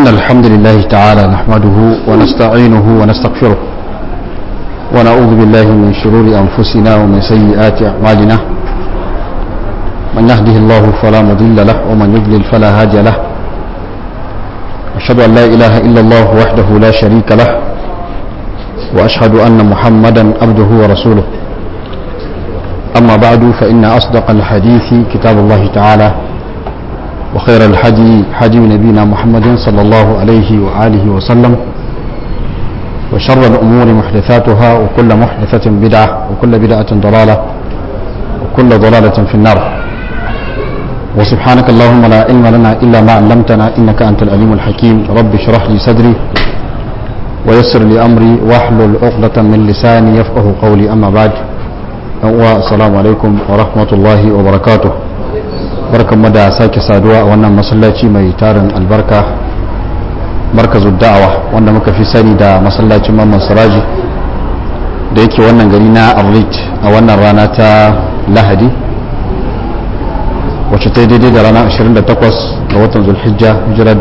إن الحمد لله تعالى نحمده ونستعينه ونستغفره ونعوذ بالله من شرور أنفسنا ومن سيئات أعمالنا من يهده الله فلا مضل له ومن يضلل فلا هادي له أشهد أن لا إله إلا الله وحده لا شريك له وأشهد أن محمدا عبده ورسوله أما بعد فإن أصدق الحديث كتاب الله تعالى وخير الحدي حدي نبينا محمد صلى الله عليه وآله وسلم وشر الأمور محدثاتها وكل محدثة بدعة وكل بدعة ضلالة وكل ضلالة في النار وسبحانك اللهم لا علم لنا إلا ما علمتنا إنك أنت العليم الحكيم رب اشرح لي صدري ويسر لي أمري واحلل عقدة من لساني يفقه قولي أما بعد السلام عليكم ورحمة الله وبركاته barkan mu da sake saduwa a wannan masallaci mai tarin albarka markazu da'awa wanda muka fi sani da masallacin mamman siraji da yake wannan gari na arlit a wannan rana ta lahadi wacce ta daidai da rana 28 ga watan zulhijja hijira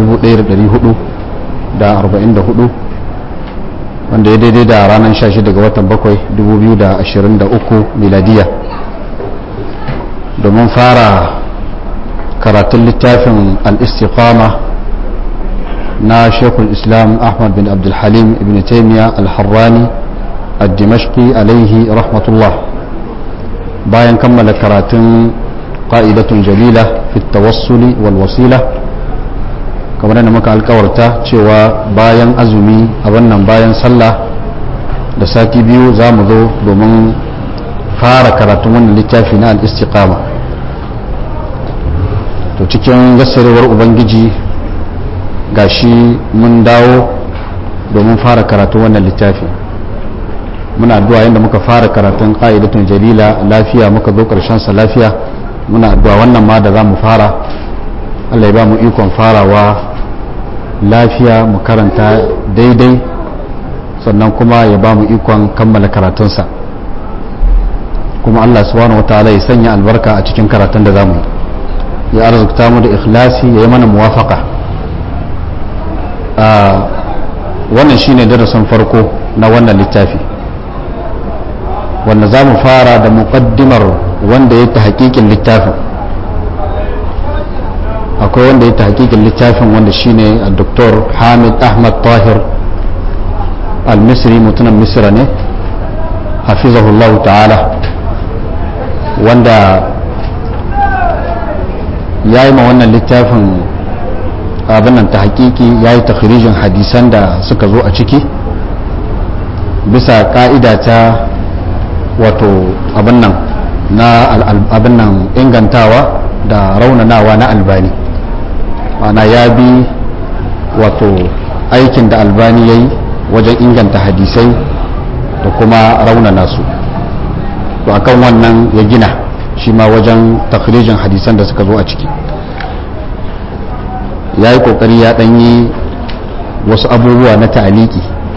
1444 wanda ya daidai da ranar 16 ga watan 7 2023 miladiya domin fara karatun littafin al-istiqama na shekul islam ahmad bin abdulhalim ibn taimiyya al-harrani al-dimashqi alaihi rahmatullah bayan kammala karatun ƙa'idatun jalila fi tawassuli wal wasila kamar yadda muka alkawarta cewa bayan azumi a wannan bayan sallah da sati biyu za mu zo domin fara karatun wannan littafi na al-istiqama to cikin gassarewar ubangiji gashi mun dawo domin fara karatu wannan littafi muna addu'a yadda muka fara karatun ƙa'idatun jalila lafiya muka zo ƙarshen sa lafiya muna addu'a wannan ma da za mu fara Allah ya ba mu ikon farawa lafiya mu karanta daidai sannan kuma ya ba mu ikon kammala karatunsa kuma Allah subhanahu wa ta'ala ya sanya albarka a cikin karatun da za mu yi ya arzikta mu da ikhlasi ya yi mana muwafaka wannan shine darasin farko na wannan littafi wanda za mu fara da muƙaddimar wanda ya ta hakikin littafin akwai wanda ya ta hakikin littafin wanda shine a doktor hamid ahmad tahir al-misri mutumin misra ne hafizahullahu ta'ala wanda ya yi ma wannan littafin abin nan ta hakiki ya yi takhirijin hadisan da suka zo a ciki bisa ka'ida ta wato abin nan na abin nan ingantawa da raunanawa na albani ana ya bi wato aikin da albani ya yi wajen inganta hadisai da kuma raunana su to akan wannan ya gina shi ma wajen takhrijin hadisan da suka zo a ciki ya yi kokari ya ɗanyi wasu abubuwa na ta'aliki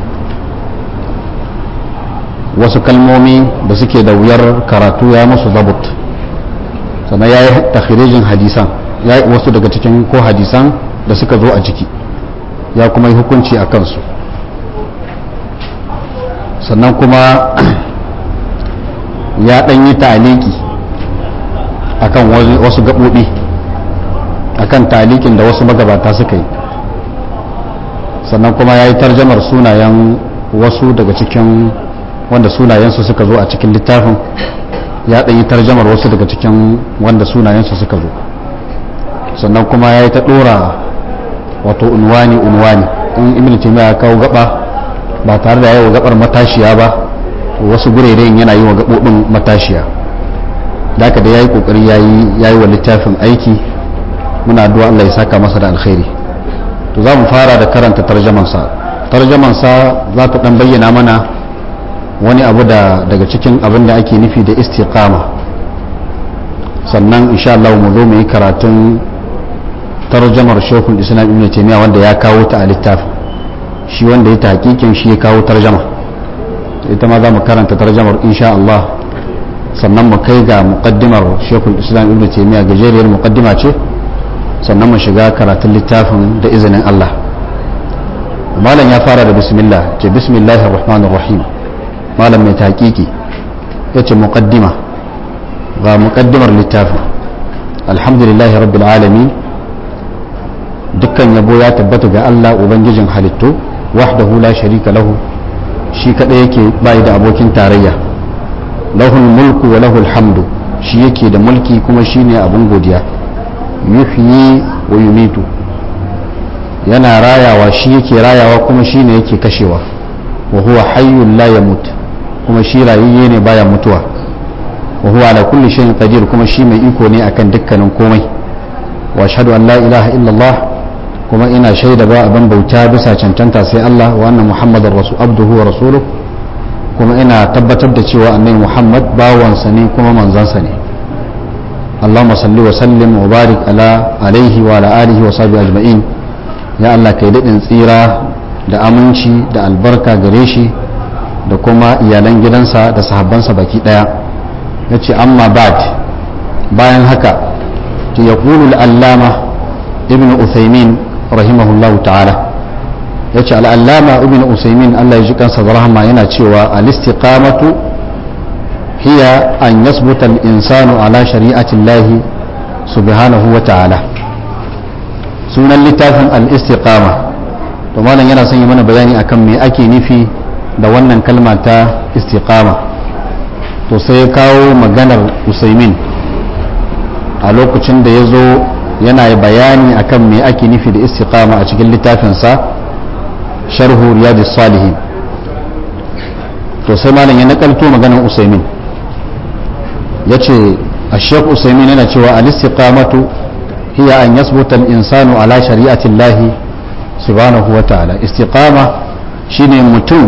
wasu kalmomi da suke da wuyar karatu ya musu zabut sannan ya yi takhrijin hadisan ya yi wasu daga cikin ko hadisan da suka zo a ciki ya kuma yi hukunci a kansu sannan kuma ya ɗanyi ta'aliki akan wasu gaɓoɓi akan talikin da wasu magabata suka yi sannan kuma ya yi tarjamar sunayen wasu daga cikin wanda sunayensu suka zo a cikin littafin ya ɗanyi tarjamar wasu daga cikin wanda sunayensu suka zo sannan kuma ya yi ta ɗora wato unwani unwani in ibn taymiya ya kawo gaba ba tare da yawa gabar matashiya ba wasu gureren yana yi wa gaɓoɓin matashiya da haka da ya yi ƙoƙari ya yi wa littafin aiki muna addu'a Allah ya saka masa da alkhairi to za mu fara da karanta tarjamansa tarjamansa za ta ɗan bayyana mana wani abu da daga cikin abin da ake nufi da istiqama sannan insha Allah mu zo mu yi karatun tarjamar shekul islam ibn taymiya wanda ya kawo ta a littafin shi wanda ya ta hakikin shi ya kawo tarjama ita ma za mu karanta tarjamar insha Allah sannan mu kai ga muqaddimar shekul islam ibn taymiya gajeriyar muqaddima ce sannan mu shiga karatun littafin da izinin Allah malam ya fara da bismillah ce bismillahir rahmanir rahim malam mai taƙiƙi ya ce muƙaddima ga muƙaddimar littafin alhamdulillahi rabbil alamin dukkan yabo ya tabbata ga Allah ubangijin halittu wahdahu la sharika lahu shi kadai yake bai da abokin tarayya lahul mulku wa lahul hamdu shi yake da mulki kuma shine abun godiya yuhyi wa yumitu yana rayawa shi yake rayawa kuma shine yake kashewa wa huwa hayyun la yamut kuma shi rayayye ne baya mutuwa wa huwa ala kulli shay'in qadir kuma shi mai iko ne akan dukkanin komai wa ashhadu an la ilaha illallah kuma ina shaida ba abin bauta bisa cancanta sai Allah wa anna muhammadar rasul abduhu wa rasuluh kuma ina tabbatar da cewa annabi muhammad bawansa ne kuma manzansa ne اللهم صل وسلم وبارك على عليه وعلى آله وصحبه أجمعين ya Allah kai daɗin tsira da aminci da albarka gare shi da kuma iyalan gidansa da sahabbansa baki ɗaya ya ce amma bad bayan haka ya kulu al'allama ibn uthaymin rahimahullahu ta'ala ya ce al'allama ibn uthaymin Allah ya ji kansa da rahama yana cewa al-istiqamatu hiya an yasbuta al-insanu ala shari'atillahi subhanahu wa ta'ala sunan littafin al-istiqama to malam yana son yi mana bayani akan me ake nufi da wannan kalma ta istiqama to sai ya kawo maganar usaimin a lokacin da ya zo yana bayani akan me ake nufi da istiqama a cikin littafinsa sharhu riyadus salihin to sai malam ya nakalto maganar usaimin ya ce a shek usaimin yana cewa al-istiqamatu هي أن يثبت الإنسان على شريعة الله سبحانه وتعالى استقامة شيني متون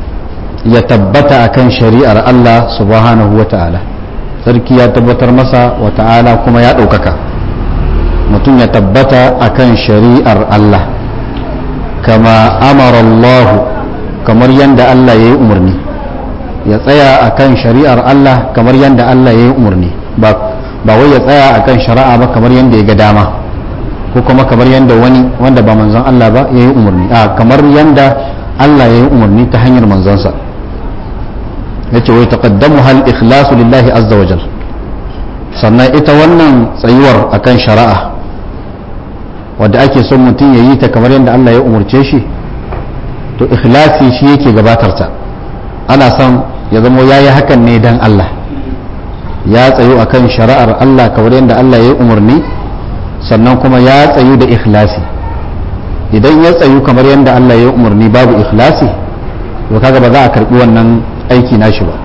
يتبت أكن شريعة الله سبحانه وتعالى sarki ya tabbatar masa wa ta'ala kuma ya ɗaukaka mutum ya tabbata akan shari'ar Allah kama amara Allah kamar yadda Allah ya yi umarni ya tsaya akan shari'ar Allah kamar yadda Allah ya yi umarni ba ba wai ya tsaya akan shari'a ba kamar yadda ya ga dama ko kuma kamar yadda wani wanda ba manzon Allah ba ya yi umarni a kamar yadda Allah ya yi umarni ta hanyar manzonsa ya ce wai taqaddamu hal ikhlasu lillahi azza wa jal sannan ita wannan tsayuwar akan shari'a wadda ake son mutum ya yi ta kamar yadda Allah ya umarce shi to ikhlasi shi yake gabatar ta ana son ya zamo ya yi hakan ne dan Allah ya tsayu akan shari'ar Allah kamar yadda Allah ya yi umarni sannan kuma ya tsayu da ikhlasi idan ya tsayu kamar yadda Allah ya yi umarni babu ikhlasi to kaga ba za a karbi wannan aiki nashi ba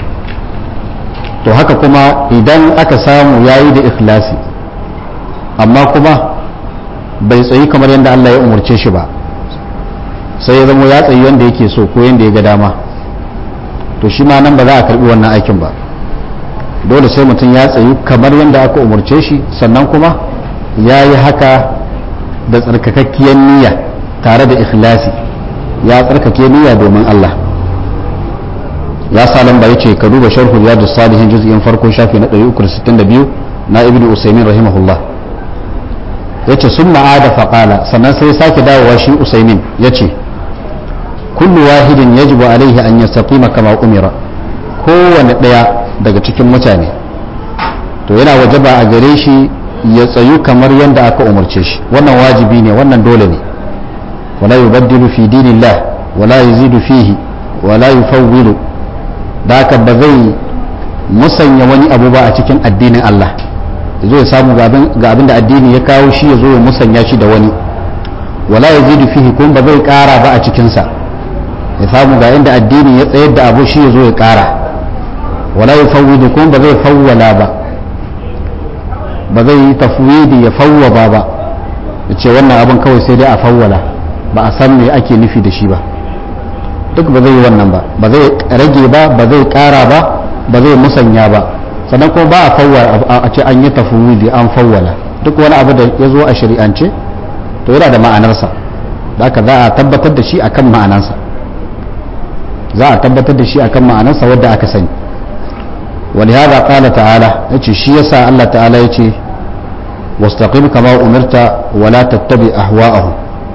to haka kuma idan aka samu yayi da ikhlasi amma kuma bai tsayi kamar yadda Allah ya umarce shi ba sai ya zama ya tsayi yadda yake so ko yadda ya ga dama to shi ma nan ba za a karbi wannan aikin ba dole sai mutum ya tsayu kamar yadda aka umarce shi sannan kuma ya yi haka da tsarkakakkiyar niyya tare da ikhlasi ya tsarkake niyya domin Allah ya sa lamba ya ce ka duba sharhu riyadu salihin juz'in farko shafi na 362 na ibnu usaimin rahimahullah ya ce sun ma'ada faƙala sannan sai sake dawowa shi usaimin ya ce kullu wahidin yajibu alaihi an yastaqima kama umira kowane ɗaya daga cikin mutane to yana wajaba a gare shi ya tsayu kamar yadda aka umarce shi wannan wajibi ne wannan dole ne wala yubaddilu fi dinillah wala yazidu fihi wala yufawwilu da haka ba zai musanya wani abu ba a cikin addinin Allah zo ya samu ga abin da addini ya kawo shi ya zo ya musanya shi da wani wala yazidu fihi kuma ba zai kara ba a cikinsa ya samu ga inda addini ya tsayar da abu shi ya zo ya kara wala ya fawwidu kuma ba zai fawwala ba ba zai yi tafwidi ya fawwaba ba ya ce wannan abin kawai sai dai a fawwala ba a san me ake nufi da shi ba duk ba zai yi wannan ba ba zai rage ba ba zai kara ba ba zai musanya ba sannan kuma ba a fawwala a ce an yi tafwidi an fawwala duk wani abu da ya zo a shari'ance to yana da ma'anarsa da haka za a tabbatar da shi akan ma'anarsa za a tabbatar da shi akan ma'anarsa wadda aka sani ولهذا قال تعالى يتي شي يسا الله تعالى يتي واستقم كما أمرت ولا تتبع أهواءهم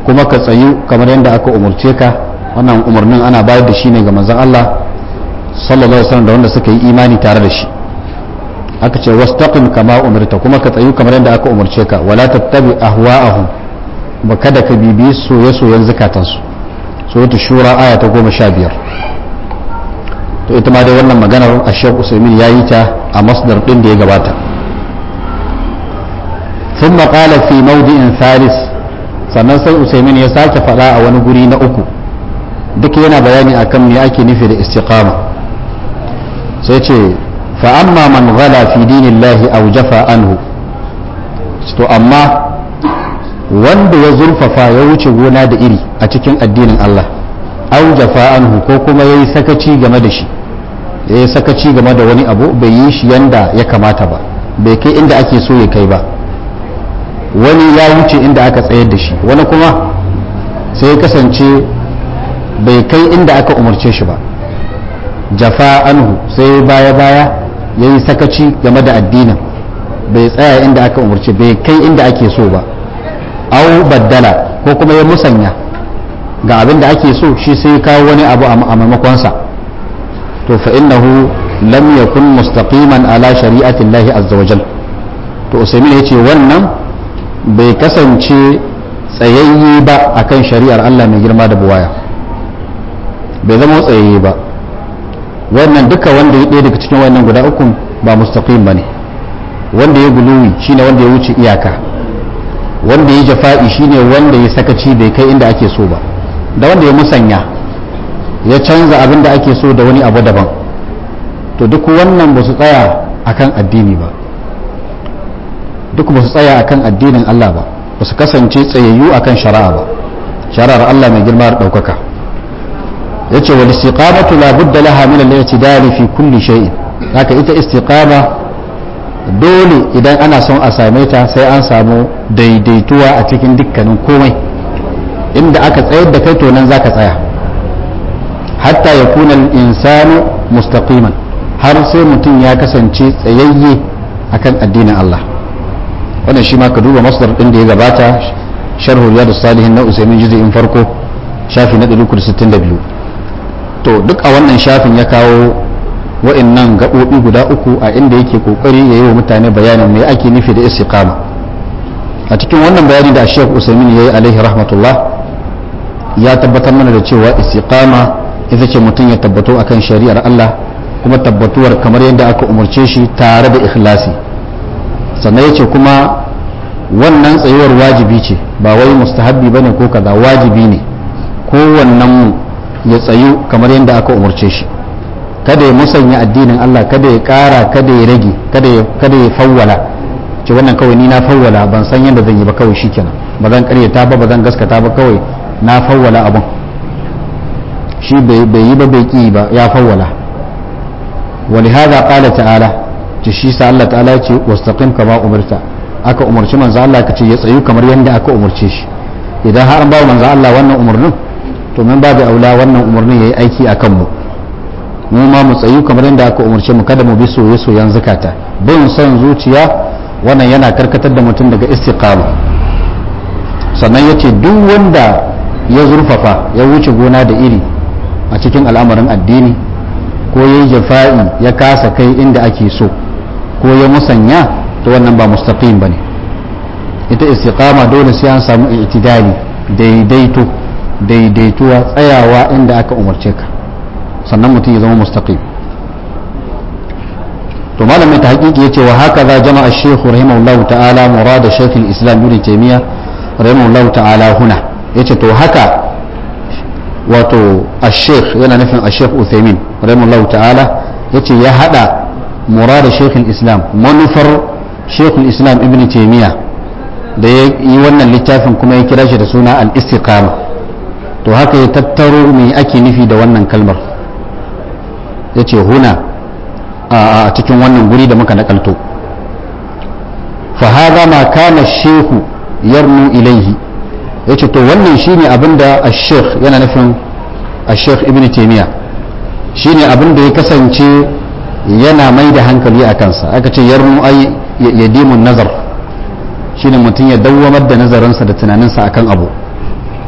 kuma ka tsayu kamar yadda aka umurce ka wannan umarnin ana bayar da shi ne ga manzon Allah sallallahu alaihi wasallam da wanda suka yi imani tare da shi aka ce wastaqim kama umirta kuma ka tsayu kamar yadda aka umurce ka wala tattabi ahwa'ahum ba kada ka bibi soye-soyen zakatansu suratul shura aya ta goma sha biyar to ita ma dai wannan maganar a shek usaimin ya yi ta a masdar ɗin da ya gabata sun maƙala fi maudi'in thalis sannan sai usaimin ya sake faɗa a wani guri na uku duk yana bayani akan me ake nufi da istiqama sai ce fa amma man ghala fi dinillahi aw jafa anhu to amma wanda ya zurfafa ya wuce gona da iri a cikin addinin Allah au jafa anhu ko kuma ya yi sakaci game da shi ya yi sakaci game da wani abu bai yi shi yanda ya kamata ba bai kai inda ake so ya kai ba wani ya wuce inda aka tsayar da shi wani kuma sai ya kasance bai kai inda aka umarce shi ba jafa anhu sai baya baya ya yi sakaci game da addinin bai tsaya inda aka umarce bai kai inda ake so ba au baddala ko kuma ya musanya ga abin da ake so shi sai kawo wani abu a maimakonsa to fa innahu lam yakun mustaqiman ala shari'ati Allah azza wajal to usaimin ya ce wannan bai kasance tsayayye ba akan shari'ar Allah mai girma da buwaya bai zama tsayayye ba wannan duka wanda ya ɗaya daga cikin wannan guda uku ba mustaqim bane wanda ya guluwi shine wanda ya wuce iyaka wanda ya jafa'i shine wanda ya sakaci bai kai inda ake so ba da wanda ya musanya ya canza abin da ake so da wani abu daban to duk wannan ba su tsaya akan addini ba duk ba su tsaya akan addinin Allah ba ba su kasance tsayayyu akan shari'a ba shari'ar Allah mai girma da ɗaukaka ya ce wal istiqamatu la budda laha min al-i'tidali fi kulli shay'in haka ita istiqama dole idan ana son a same ta sai an samu daidaituwa a cikin dukkanin komai inda aka tsayar da kai to nan zaka tsaya hatta ya kuna insanu mustaqiman har sai mutum ya kasance tsayayye akan addinin Allah wannan shi ma ka duba masdar din da ya gabata sharhu riyadus salihin na usaimin juz'in farko shafi na 362 to duk a wannan shafin ya kawo wa'annan gaɓoɓi guda uku a inda yake kokari ya yi wa mutane bayanin me ake nufi da istiqama a cikin wannan bayani da Sheikh Usaimin yayi alaihi rahmatullah ya tabbatar mana da cewa istiqama ita ce mutum ya tabbato akan shari'ar Allah kuma tabbatuwar kamar yadda aka umarce shi tare da ikhlasi sannan yace kuma wannan tsayuwar wajibi ce ba wai mustahabbi bane ko kaza wajibi ne kowannen mu ya tsayu kamar yadda aka umarce shi kada ya musanya addinin Allah kada ya kara kada ya rage kada ya kada ya fawwala ce wannan kawai ni na fawwala ban san yadda zan yi ba kawai shikenan ba zan karyata ba ba zan gaskata ba kawai na fawwala abun shi bai yi ba bai ki ba ya fawwala ولهذا قال تعالى shi sa Allah ta'ala ya ce wastaqim kama umirta aka umarci manzo Allah ka ce ya tsayu kamar yadda aka umarce shi idan har an ba manzo Allah wannan umarnin to min babu aula wannan umarnin yayi aiki akan mu mu ma mu tsayu kamar yadda aka umarce mu kada mu bi soye soyen zakata bin son zuciya wannan yana karkatar da mutum daga istiqama sannan yace duk wanda ya zurfafa ya wuce gona da iri a cikin al'amarin addini ko ya yi jafa'i ya kasa kai inda ake so ko ya musanya to wannan ba mustaqim bane ita istiqama dole sai an samu itidali daidaito daidaituwa tsayawa inda aka umarce ka sannan mutum ya zama mustaqim to malamin ta hakiki yace wa haka za jama'a shaykh rahimahullahu ta'ala murada shaykh al-islam ibn taymiya rahimahullahu ta'ala huna yace to haka wato ash-shaykh yana nufin ash-shaykh Uthaymeen rahimahullahu ta'ala yace ya hada murada shaykh al-islam manufar shaykh al-islam ibn taymiya da ya yi wannan littafin kuma ya kira shi da suna al-istiqama to haka ya tattaro me ake nufi da wannan kalmar yace huna a cikin wannan guri da muka nakalto fa hadha ma kana shaykh yarnu ilayhi yace to wannan shine abinda ash-shaykh yana nufin ash-shaykh ibn taymiya shine abinda ya kasance yana mai da hankali a kansa aka ce yarnu ay yadimun nazar shine mutum ya dawwamar da nazarinsa da tunaninsa akan abu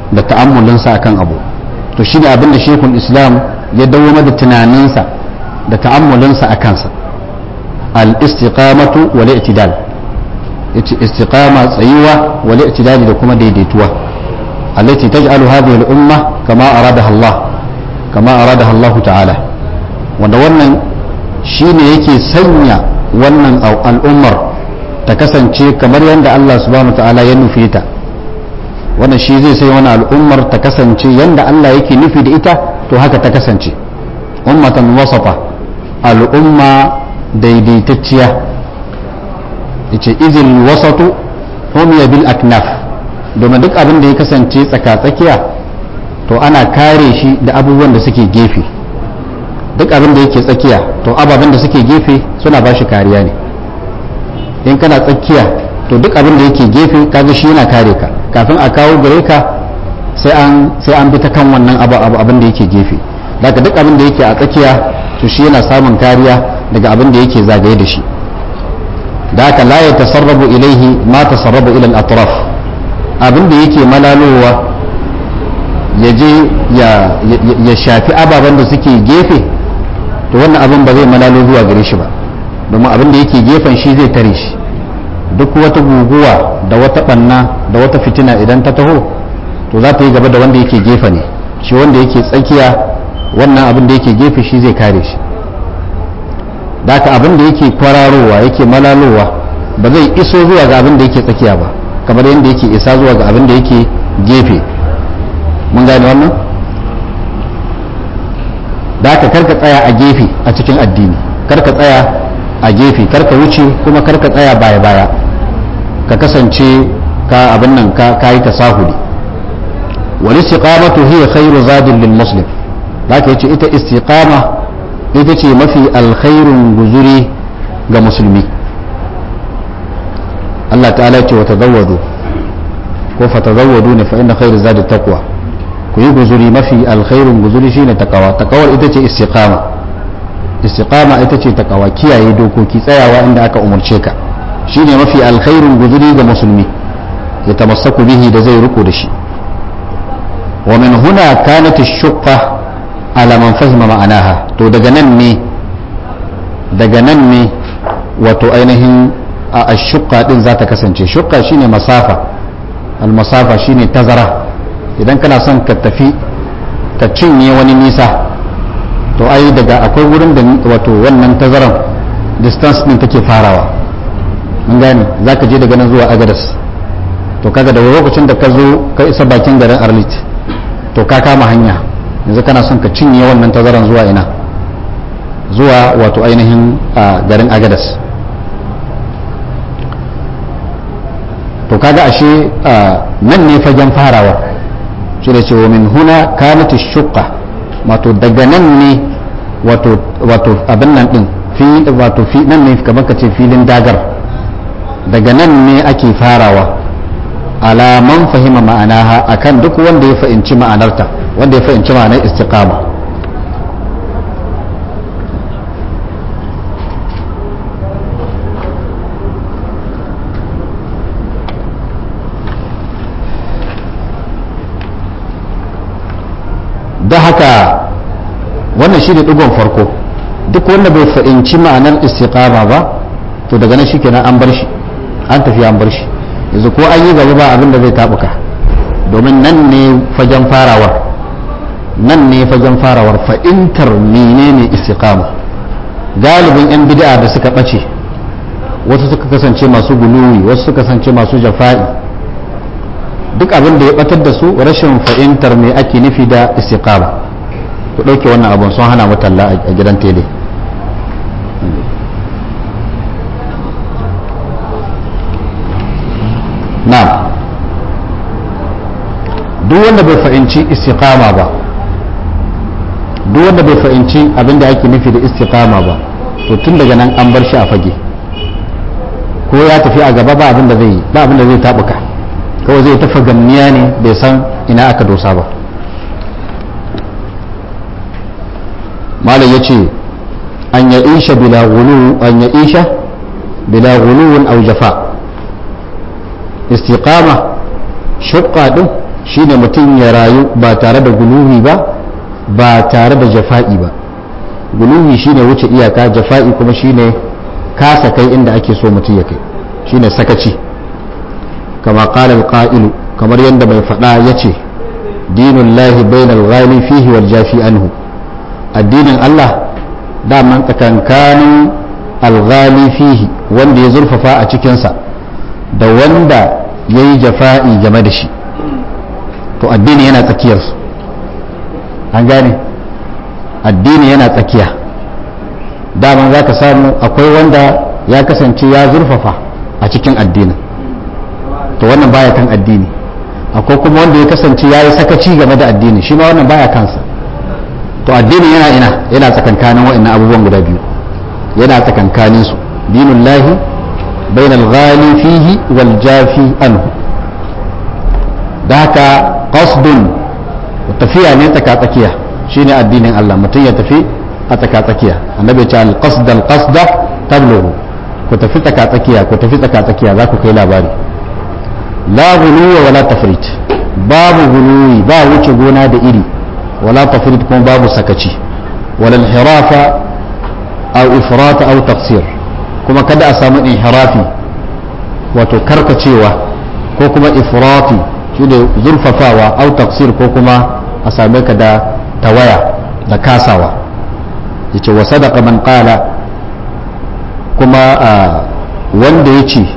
da ta'ammulinsa akan abu to shi ne abin da shekul islam ya dawo da tunaninsa da ta'ammulinsa a kansa al-istiqamatu wal i'tidal yace istiqama tsayuwa wal i'tidal da kuma daidaituwa allati taj'alu hadhihi al-umma kama aradaha Allah kama aradaha Allah ta'ala wanda wannan shine yake sanya wannan al'ummar ta kasance kamar yadda Allah subhanahu ta'ala ya nufi ta wannan shi zai sai wani al'ummar ta kasance yadda Allah yake nufi da ita to haka ta kasance ummatan wasafa al'umma daidaitacciya yace izil wasatu humiya bil aknaf domin duk abin da ya kasance tsaka-tsakiya to ana kare shi da abubuwan da suke gefe duk abin da yake tsakiya to ababen da suke gefe suna ba shi kariya ne in kana tsakiya to duk abin da yake gefe kaga shi yana kare ka kafin a kawo gare ka sai an sai an bi ta kan wannan abu abin da yake gefe daga duk abin da yake a tsakiya to shi yana samun kariya daga abin da yake zagaye da shi da haka la ya tasarrabu ilaihi ma tasarrabu ila al-atraf abin da yake malalowa ya je ya shafi ababen da suke gefe to wannan abin ba zai malalo zuwa gare shi ba domin abin da yake gefen shi zai tare shi duk wata guguwa da wata banna da wata fitina idan ta taho to za ta yi gaba da wanda yake gefe ne shi wanda yake tsakiya wannan abin da yake gefe shi zai kare shi da haka abin da yake kwararowa yake malalowa ba zai iso zuwa ga abin da yake tsakiya ba kamar yadda yake isa zuwa ga abin da yake gefe mun gane wannan da haka karka tsaya a gefe a cikin addini karka tsaya a gefe karka wuce kuma karka tsaya baya baya ka kasance ka abin nan ka yi tasahuli wal istiqamatu hiya khairu zadin lil muslim haka yace ita istiqama ita ce mafi alkhairun guzuri ga musulmi Allah ta'ala ce wa tazawwadu ko fa tazawwadu ne fa inna khairu zadi taqwa ku yi guzuri mafi alkhairun guzuri shine takawa takawar ita ce istiqama istiqama ita ce takawa kiyaye dokoki tsayawa inda aka umarce ka shine mafi alkhairun guzuri ga musulmi ya tamassaku bihi da zai riko da shi wa min huna kanat ash-shuqqa ala man fahima ma'anaha to daga nan ne daga nan ne wato ainihin a ash-shuqqa din za ta kasance shuqqa shine masafa al-masafa shine tazara idan kana son ka tafi ka cinye wani nisa to ai daga akwai wurin da wato wannan tazaran distance din take farawa mun gane za ka je daga nan zuwa agadas to kaga da lokacin da ka zo ka isa bakin garin arlit to ka kama hanya yanzu kana son ka cinye wannan tazaran zuwa ina zuwa wato ainihin garin agadas to kaga ashe nan ne fagen farawa shi da cewa min huna kanat shuqqa wato daga nan ne wato wato abin nan din fi wato fi nan ne kamar ka ce filin dagar daga nan ne ake farawa alaman fahima ma'anaha akan duk wanda ya fahimci ma'anarta wanda ya fahimci ma'anar istiqama da haka wannan shi ne ɗigon farko duk wanda bai fahimci ma'anar istiqama ba to daga nan shi kenan an bar shi an tafi an bar shi yanzu ko an yi gaba ba abin da zai tabuka domin nan ne fagen farawar nan ne fagen farawar fa'intar menene istiqama galibin yan bid'a da suka ɓace wasu suka kasance masu guluwi wasu suka kasance masu jafa'i duk abin da ya batar da su rashin fahimtar me ake nufi da istiqama ku ɗauke wannan abun sun hana mutalla a gidan tele na duk wanda bai fahimci istiqama ba duk wanda bai fahimci abin da ake nufi da istiqama ba to tun daga nan an bar shi a fage ko ya tafi a gaba ba abin da zai ba abin da zai tabuka kawai zai tafa gamniya ne bai san ina aka dosa ba malam ya ce an ya isha bila gulu an ya isha bila guluwun au jafa istiqama shukka din shine mutum ya rayu ba tare da guluwi ba ba tare da jafa'i ba guluwi shine wuce iyaka jafa'i kuma shine kasa kai inda ake so mutum ya kai shine sakaci kama qala al kamar yadda mai faɗa yace dinullahi bainal ghali fihi wal jafi anhu addinin Allah daman tsakankanin alghali fihi wanda ya zurfafa a cikinsa da wanda ya yi jafa'i game da shi to addini yana tsakiyarsu an gane addini yana tsakiya daman za ka samu akwai wanda ya kasance ya zurfafa a cikin addinin to wannan baya kan addini akwai kuma wanda ya kasance ya yi sakaci game da addini shi ma wannan baya kansa to addini yana ina yana tsakankanin wa'annan abubuwan guda biyu yana tsakankanin su dinullahi bainal ghali fihi wal jafi anhu da haka qasdun tafiya ne tsaka tsakiya shine addinin Allah mutum ya tafi a tsaka tsakiya annabi ya ce al qasd al qasda tablughu ku tafi tsaka tsakiya ku tafi tsaka tsakiya za ku kai labari la ghuluwa wala tafrit babu ghuluwi ba wuce gona da iri ولا تفريط كون باب سكتي ولا انحراف او افراط او تقصير كما كدا اسامو انحرافي wato karkacewa ko kuma ifrati shi da zurfafawa au taqsir ko kuma a same ka da tawaya da kasawa yace wa sadaqa man qala kuma wanda ya ce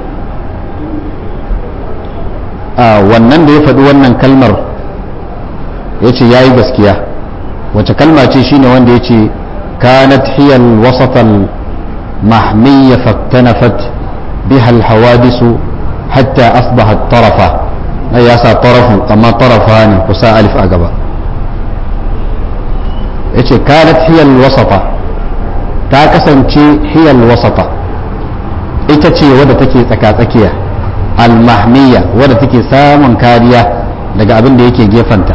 wannan da ya faɗi wannan kalmar ya ce ya yi gaskiya wace kalma ce shine wanda ya ce kanat hiyal wasatal mahmiyya faktanafat biha alhawadisu hatta asbahat tarafa ai ya sa tarafu amma tarafa ne kusa alif a gaba ya ce kanat hiyal wasata ta kasance hiyal wasata ita ce wadda take tsaka-tsakiya almahmiyya wadda take samun kariya daga abin da yake gefanta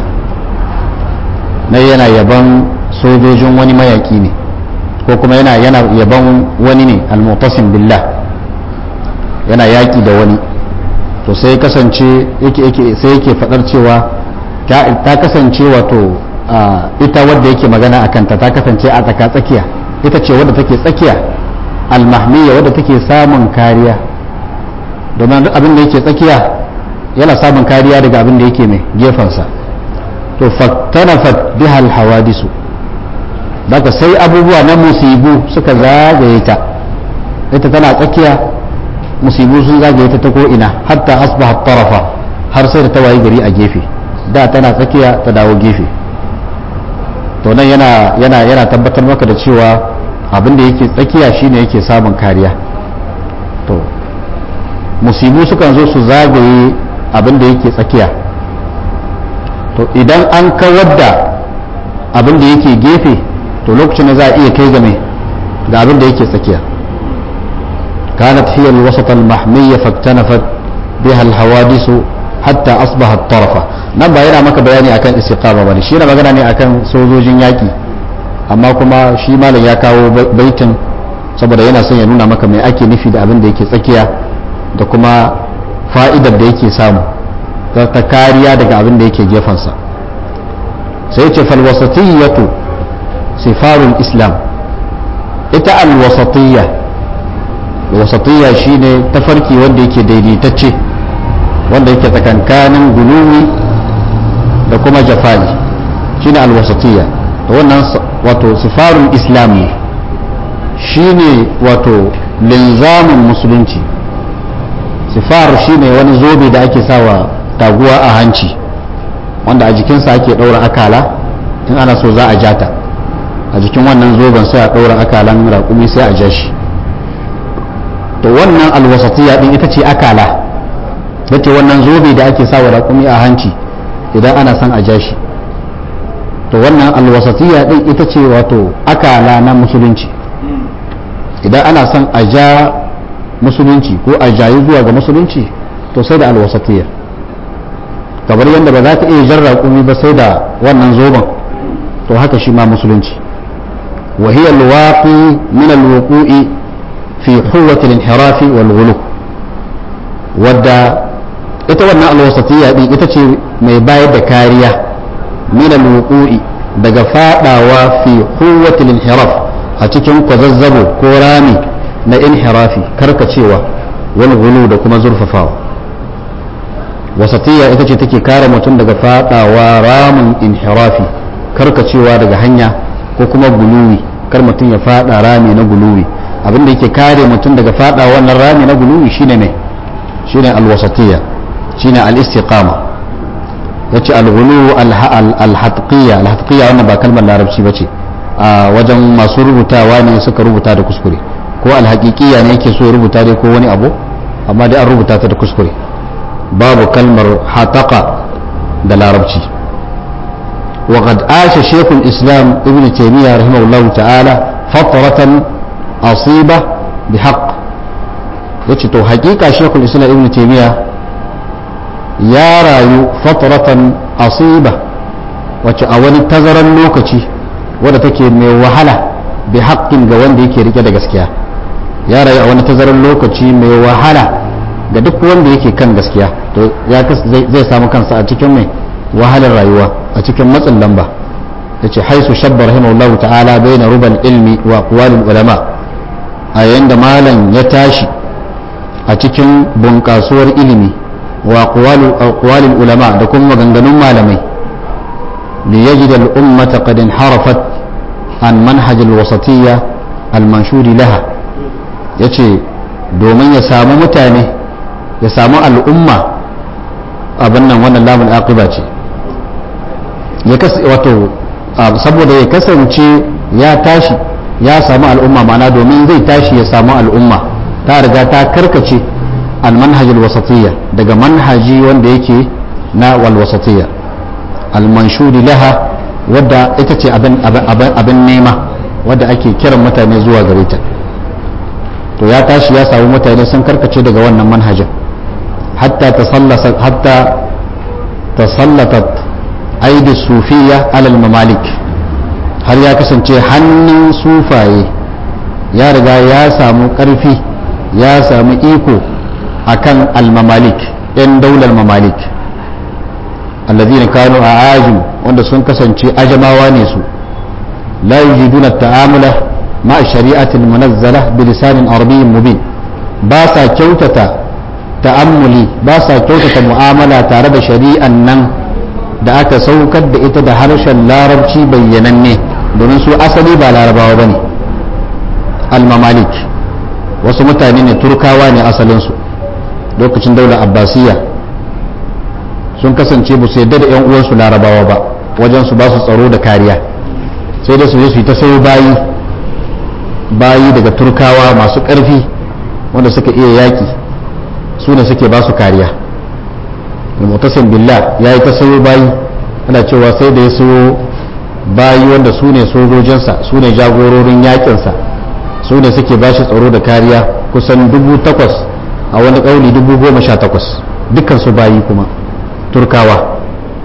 na yana yaban sojojin wani mayaki ne ko kuma yana yana yaban wani ne almutasim billah yana yaki da wani to sai kasance yake yake sai yake fadar cewa ta kasance wato ita wadda yake magana a kanta ta kasance a tsaka tsakiya ita ce wadda take tsakiya almahmiya wadda take samun kariya domin duk abin da yake tsakiya yana samun kariya daga abin da yake mai gefensa to faktanafat biha alhawadisu daga sai abubuwa na musibu suka zagaye ta ita tana tsakiya musibu sun zagaye ta ta ko ina hatta asbaha tarafa har sai da ta wayi gari a gefe da tana tsakiya ta dawo gefe to nan yana yana yana tabbatar maka da cewa abin da yake tsakiya shine yake samun kariya to musibu sukan zo su zagaye abin da yake tsakiya to idan an kawar da abin da yake gefe to lokacin da za a iya kai game ga abin da yake tsakiya كانت هي الوسط المحمية فاكتنفت بها الحوادث حتى أصبحت طرفا nan ba yana maka bayani akan istiqama bane shi yana magana ne akan sojojin yaki amma kuma shi malam ya kawo baitin saboda yana son ya nuna maka mai ake nufi da abin da yake tsakiya da kuma fa'idar da yake samu ta kariya daga abin da yake gefensa sai ce falwasatiyyatu sifarul islam ita alwasatiyya wasatiyya shine tafarki wanda yake daidaitacce wanda yake tsakankanin guluwi da kuma jafali shine alwasatiyya da wannan wato sifarul islam ne shine wato linzamin musulunci sifar shine wani zobe da ake sawa taguwa a hanci wanda a jikinsa ake ɗaura akala in ana so za a jata a jikin wannan zoben sai a ɗaura akalan raƙumi sai a ja shi to wannan alwasatiya din ita ce akala da ce wannan zobe da ake sawa raƙumi a hanci idan ana son a ja shi to wannan alwasatiya din ita ce wato akala na musulunci idan ana son a ja musulunci ko a jayi zuwa ga musulunci to sai da alwasatiya kamar yadda ba za ka iya jan raƙumi ba sai da wannan zoben to haka shi ma musulunci وهي الواقي من الوقوع في حوة الانحراف والغلو wadda ita wannan alwasatiyya din ita ce mai bayar da kariya min alwuqu'i daga fadawa fi quwwatil inhiraf a cikin kwazazzabo ko rami na inhirafi karkacewa wal ghulu da kuma zurfafawa wasatiyya ita ce take kare mutum daga fadawa ramin inhirafi karkacewa daga hanya ko kuma guluwi kar mutum ya fada rami na guluwi abinda yake kare mutum daga fada wannan rami na guluwi shine ne shine alwasatiyya shine al-istiqama yace al-ghulu al-hatqiyya al-hatqiyya wannan ba kalmar larabci bace a wajen masu rubutawa ne suka rubuta da kuskure ko al-haqiqiyya ne yake so ya rubuta dai ko wani abu amma dai an rubuta ta da kuskure babu kalmar hataqa da larabci وقد عاش شيخ الإسلام ابن تيمية رحمه الله تعالى فترة أصيبة بحق yace to hakika shekul islam ibn taimiyya ya rayu fataratan asiba wacce a wani tazaran lokaci wadda take mai wahala bi haƙƙin ga wanda yake rike da gaskiya ya rayu a wani tazaran lokaci mai wahala ga duk wanda yake kan gaskiya to ya zai samu kansa a cikin mai wahalar rayuwa a cikin matsin lamba yace haisu shabba rahimahullahu ta'ala baina rubal ilmi wa aqwalil ulama a yayin da malam ya tashi a cikin bunƙasuwar ilimi wa aqwalil ulama da kuma maganganun malamai li yajid al ummata qad inharafat an manhaj al wasatiyya al manshuri laha yace domin ya samu mutane ya samu al'umma abin nan wannan lamun aqiba ce ya wato saboda ya kasance ya tashi ya samu al'umma ma'ana domin zai tashi ya samu al'umma ta riga ta karkace al manhajul wasatiyya daga manhaji wanda yake na wal wasatiyya al manshuri laha wadda ita ce abin nema wadda ake kiran mutane zuwa gare ta to ya tashi ya samu mutane sun karkace daga wannan manhajin hatta tasallasa hatta tasallatat aidi sufiya alal mamalik har ya kasance hannun sufaye ya riga ya samu ƙarfi ya samu iko akan al-mamalik 'yan daular mamalik alladhina kanu a ajim wanda sun kasance ajamawa ne su la yujiduna ta'amula ma shari'atil munazzala bi lisanin arabiyyin mubin ba sa kyautata ta'ammuli ba sa kyautata mu'amala tare da shari'an nan da aka saukar da ita da harshen larabci bayyananne domin su asali ba larabawa ba ne al-mamalik wasu mutane ne turkawa ne asalinsu lokacin daular abbasiyya sun kasance ba su yadda da 'yan uwansu larabawa ba wajen su ba su tsaro da kariya sai da su je su yi ta sayo bayi bayi daga turkawa masu ƙarfi wanda suka iya yaƙi su ne suke ba su kariya mutasim billah ya yi ta sayo bayi ana cewa sai da ya sayo bayi wanda su ne sojojinsa su ne jagororin yakinsa su ne suke ba shi tsaro da kariya kusan dubu takwas a wani ƙauli dubu goma sha takwas dukkan su bayi kuma turkawa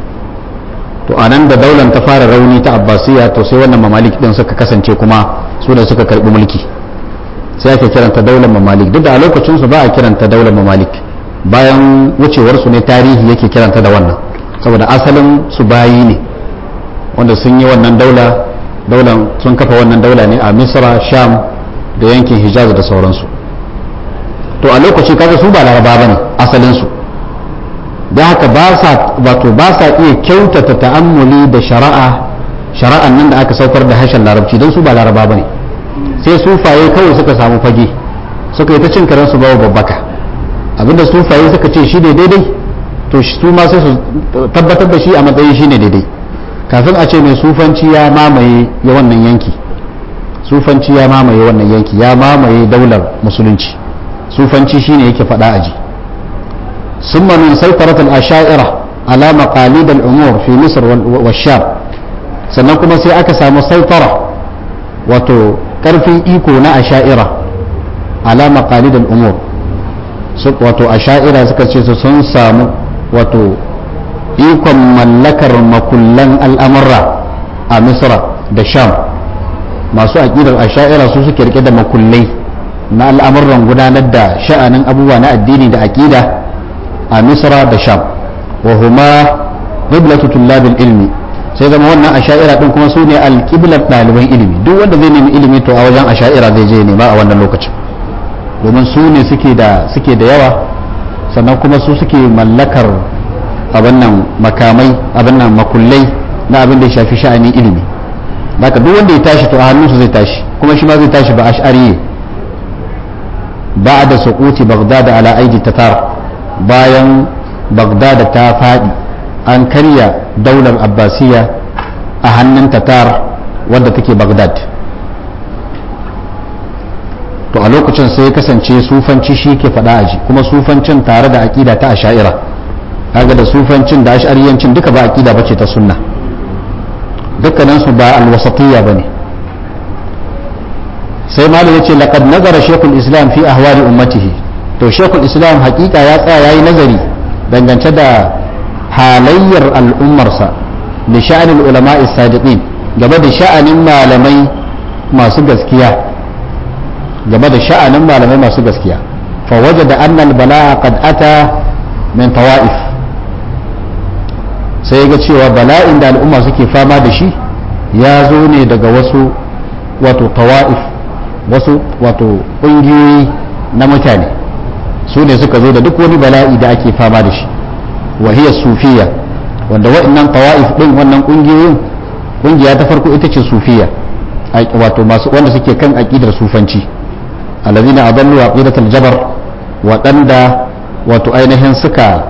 to a nan da daular ta fara rauni ta abbasiya to sai wannan mamalik din suka kasance kuma su ne suka karbi mulki sai ake kiranta daular mamalik duk da a lokacin su ba a kiranta daular mamalik bayan wucewar su ne tarihi yake kiranta da wannan saboda asalin su bayi ne wanda sun yi wannan daula daular sun kafa wannan daula ne a misra sham da yankin hijaz da sauransu to a lokaci kaga su ba laraba bane asalin su da haka ba sa wato ba sa iya kyautata ta'ammuli da shari'a shari'an nan da aka saukar da harshen larabci don su ba laraba bane sai sufaye kawai suka samu fage suka yi ta cin karansu bawa babbaka abinda sufaye suka ce shi ne daidai to su ma sai su tabbatar da shi a matsayin shi ne daidai kafin a ce mai sufanci ya mamaye ya wannan yanki sufanci ya mamaye wannan yanki ya mamaye daular musulunci sufanci shine yake faɗa aji ثم من سيطرة الأشاعرة على مقاليد الأمور في مصر والشام sannan kuma sai aka samu saitara wato karfin iko na asha'ira ala maqalid al-umur wato asha'ira suka ce su sun samu wato ikon mallakar makullan al'amurra a misra da sham masu aƙidar asha'ira su suke rike da makullai na al'amuran gudanar da sha'anin abubuwa na addini da aƙida a misra da sham wa huma qiblatu tullabil ilmi sai zama wannan asha'ira din kuma su ne alqiblat ɗaliban ilimi duk wanda zai nemi ilimi to a wajen asha'ira zai je nema a wannan lokacin domin su ne suke da suke da yawa sannan kuma su suke mallakar abin nan makamai abin nan makullai na abin da ya shafi sha'anin ilimi haka duk wanda ya tashi to a hannunsu zai tashi kuma shi ma zai tashi ba ash'ariye ba da suquti baghdad ala aidi tatar bayan baghdad ta fadi an karya daular abbasiya a hannun tatar wadda take baghdad to a lokacin sai ya kasance sufanci shi ke faɗa aji kuma sufancin tare da aƙida ta asha'ira kaga da sufancin da ash'ariyancin duka ba aƙida bace ta sunna dukkaninsu ba alwasatiyya bane sai malam yace laqad nazara shaykhul islam fi ahwali ummatihi to shaykhul islam hakika ya tsaya yayi nazari dangance da halayyar al'ummarsa da sha'anin ulama'i sadiqin game da sha'anin malamai masu gaskiya game da sha'anin malamai masu gaskiya fa wajada anna al-bala'a qad ata min tawa'if sai ga cewa bala'in da al'umma suke fama da shi ya zo ne daga wasu wato tawa'if wasu wato ƙungiyoyi na mutane su ne suka zo da duk wani bala'i da ake fama da shi wahiyar sufiya wanda waɗannan tawa'if ɗin wannan ƙungiyoyin ƙungiya ta farko ita ce sufiya wato masu wanda suke kan aƙidar sufanci alladhina adallu aqidatal jabar waɗanda wato ainihin suka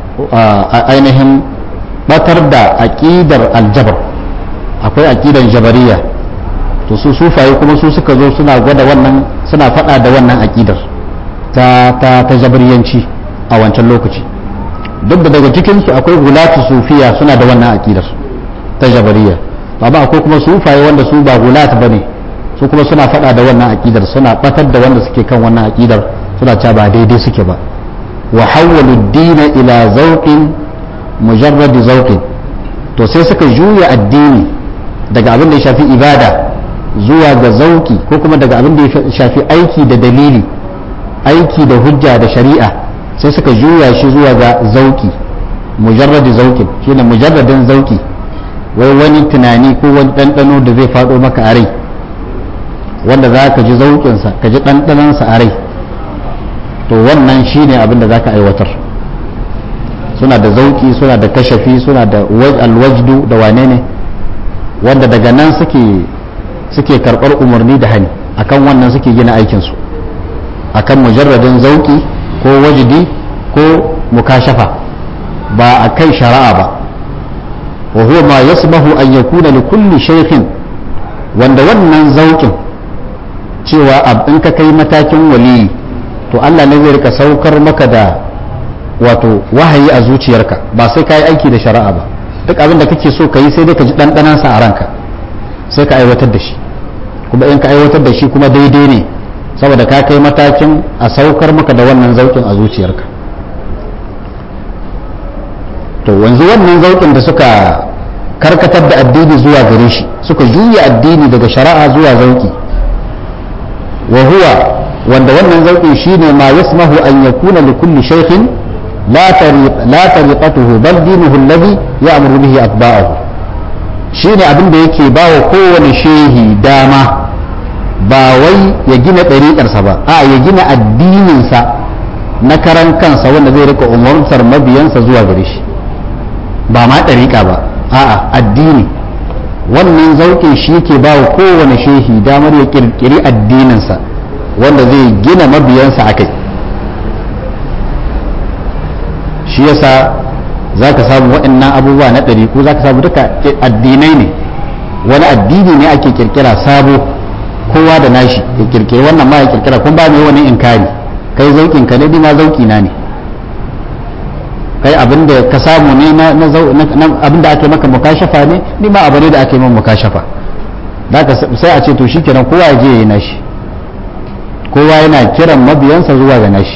ainihin batar da aqidar aljabar akwai aqidan jabariya to su sufaye kuma su suka zo suna gwada wannan suna faɗa da wannan aqidar ta ta ta jabariyanci a wancan lokaci duk da daga cikin su akwai gulatu sufiya suna da wannan aqidar ta jabariya amma akwai kuma sufaye wanda su ba gulat bane su kuma suna faɗa da wannan aqidar suna batar da wanda suke kan wannan aqidar suna cewa ba daidai suke ba wa hawwalu ad-dina ila zawqin mujarrad zawqin to sai suka juya addini daga abin da ya shafi ibada zuwa ga zauki ko kuma daga abin da ya shafi aiki da dalili aiki da hujja da shari'a sai suka juya shi zuwa ga zauki mujarrad zawqin shine mujarradin zauki wai wani tunani ko wani ɗanɗano da zai faɗo maka a rai wanda za ka ji zauƙinsa ka ji ɗanɗanansa a rai to wannan shi ne abin da za ka aiwatar suna da zauƙi suna da kashafi suna da alwajdu da wane ne wanda daga nan suke suke karɓar umarni da hani akan wannan suke gina aikinsu akan mujarradin zauƙi ko wajdi ko mukashafa ba a kai shari'a ba wa huwa ma yasbahu an yakuna li kulli shaykhin wanda wannan zauƙin cewa in ka kai matakin waliyi to Allah ne zai rika saukar maka da wato wahayi a zuciyarka ba sai ka yi aiki da shari'a ba duk abin da kake so ka yi sai dai ka ji ɗanɗanansa a ranka sai ka aiwatar da shi kuma in ka aiwatar da shi kuma daidai ne saboda ka kai matakin a saukar maka da wannan zaukin a zuciyarka to wanzu wannan zaukin da suka karkatar da addini zuwa gare shi suka juya addini daga shari'a zuwa zauki wa huwa wanda wannan zauki shine ma yasmahu an yakuna li kulli shaykhin la tariq la tariqatuhu bal dinuhu alladhi ya'muru bihi atba'ahu shine abin da yake bawa kowane shehi dama ba wai ya gina ɗariƙarsa ba a ya gina addininsa na karan kansa wanda zai rika umartar mabiyansa zuwa gare shi ba ma ɗariƙa ba a'a addini wannan zauƙin shi ke ba wa kowane shehi damar ya ƙirƙiri addininsa wanda zai gina mabiyansa a kai shi yasa za ka samu waɗannan abubuwa na ɗariƙu za ka samu duka addinai ne wani addini ne ake ƙirƙira sabo kowa da nashi ya ƙirƙiri wannan ma ya ƙirƙira kun ba mai wani inkari kai zauƙin ka ne ma zauƙi na ne kai abin da ka samu ne na abin da ake maka mukashafa ne ni ma abu ne da ake min mukashafa sai a ce to shikenan kowa ya je ya yi nashi kowa yana kiran mabiyansa zuwa ga nashi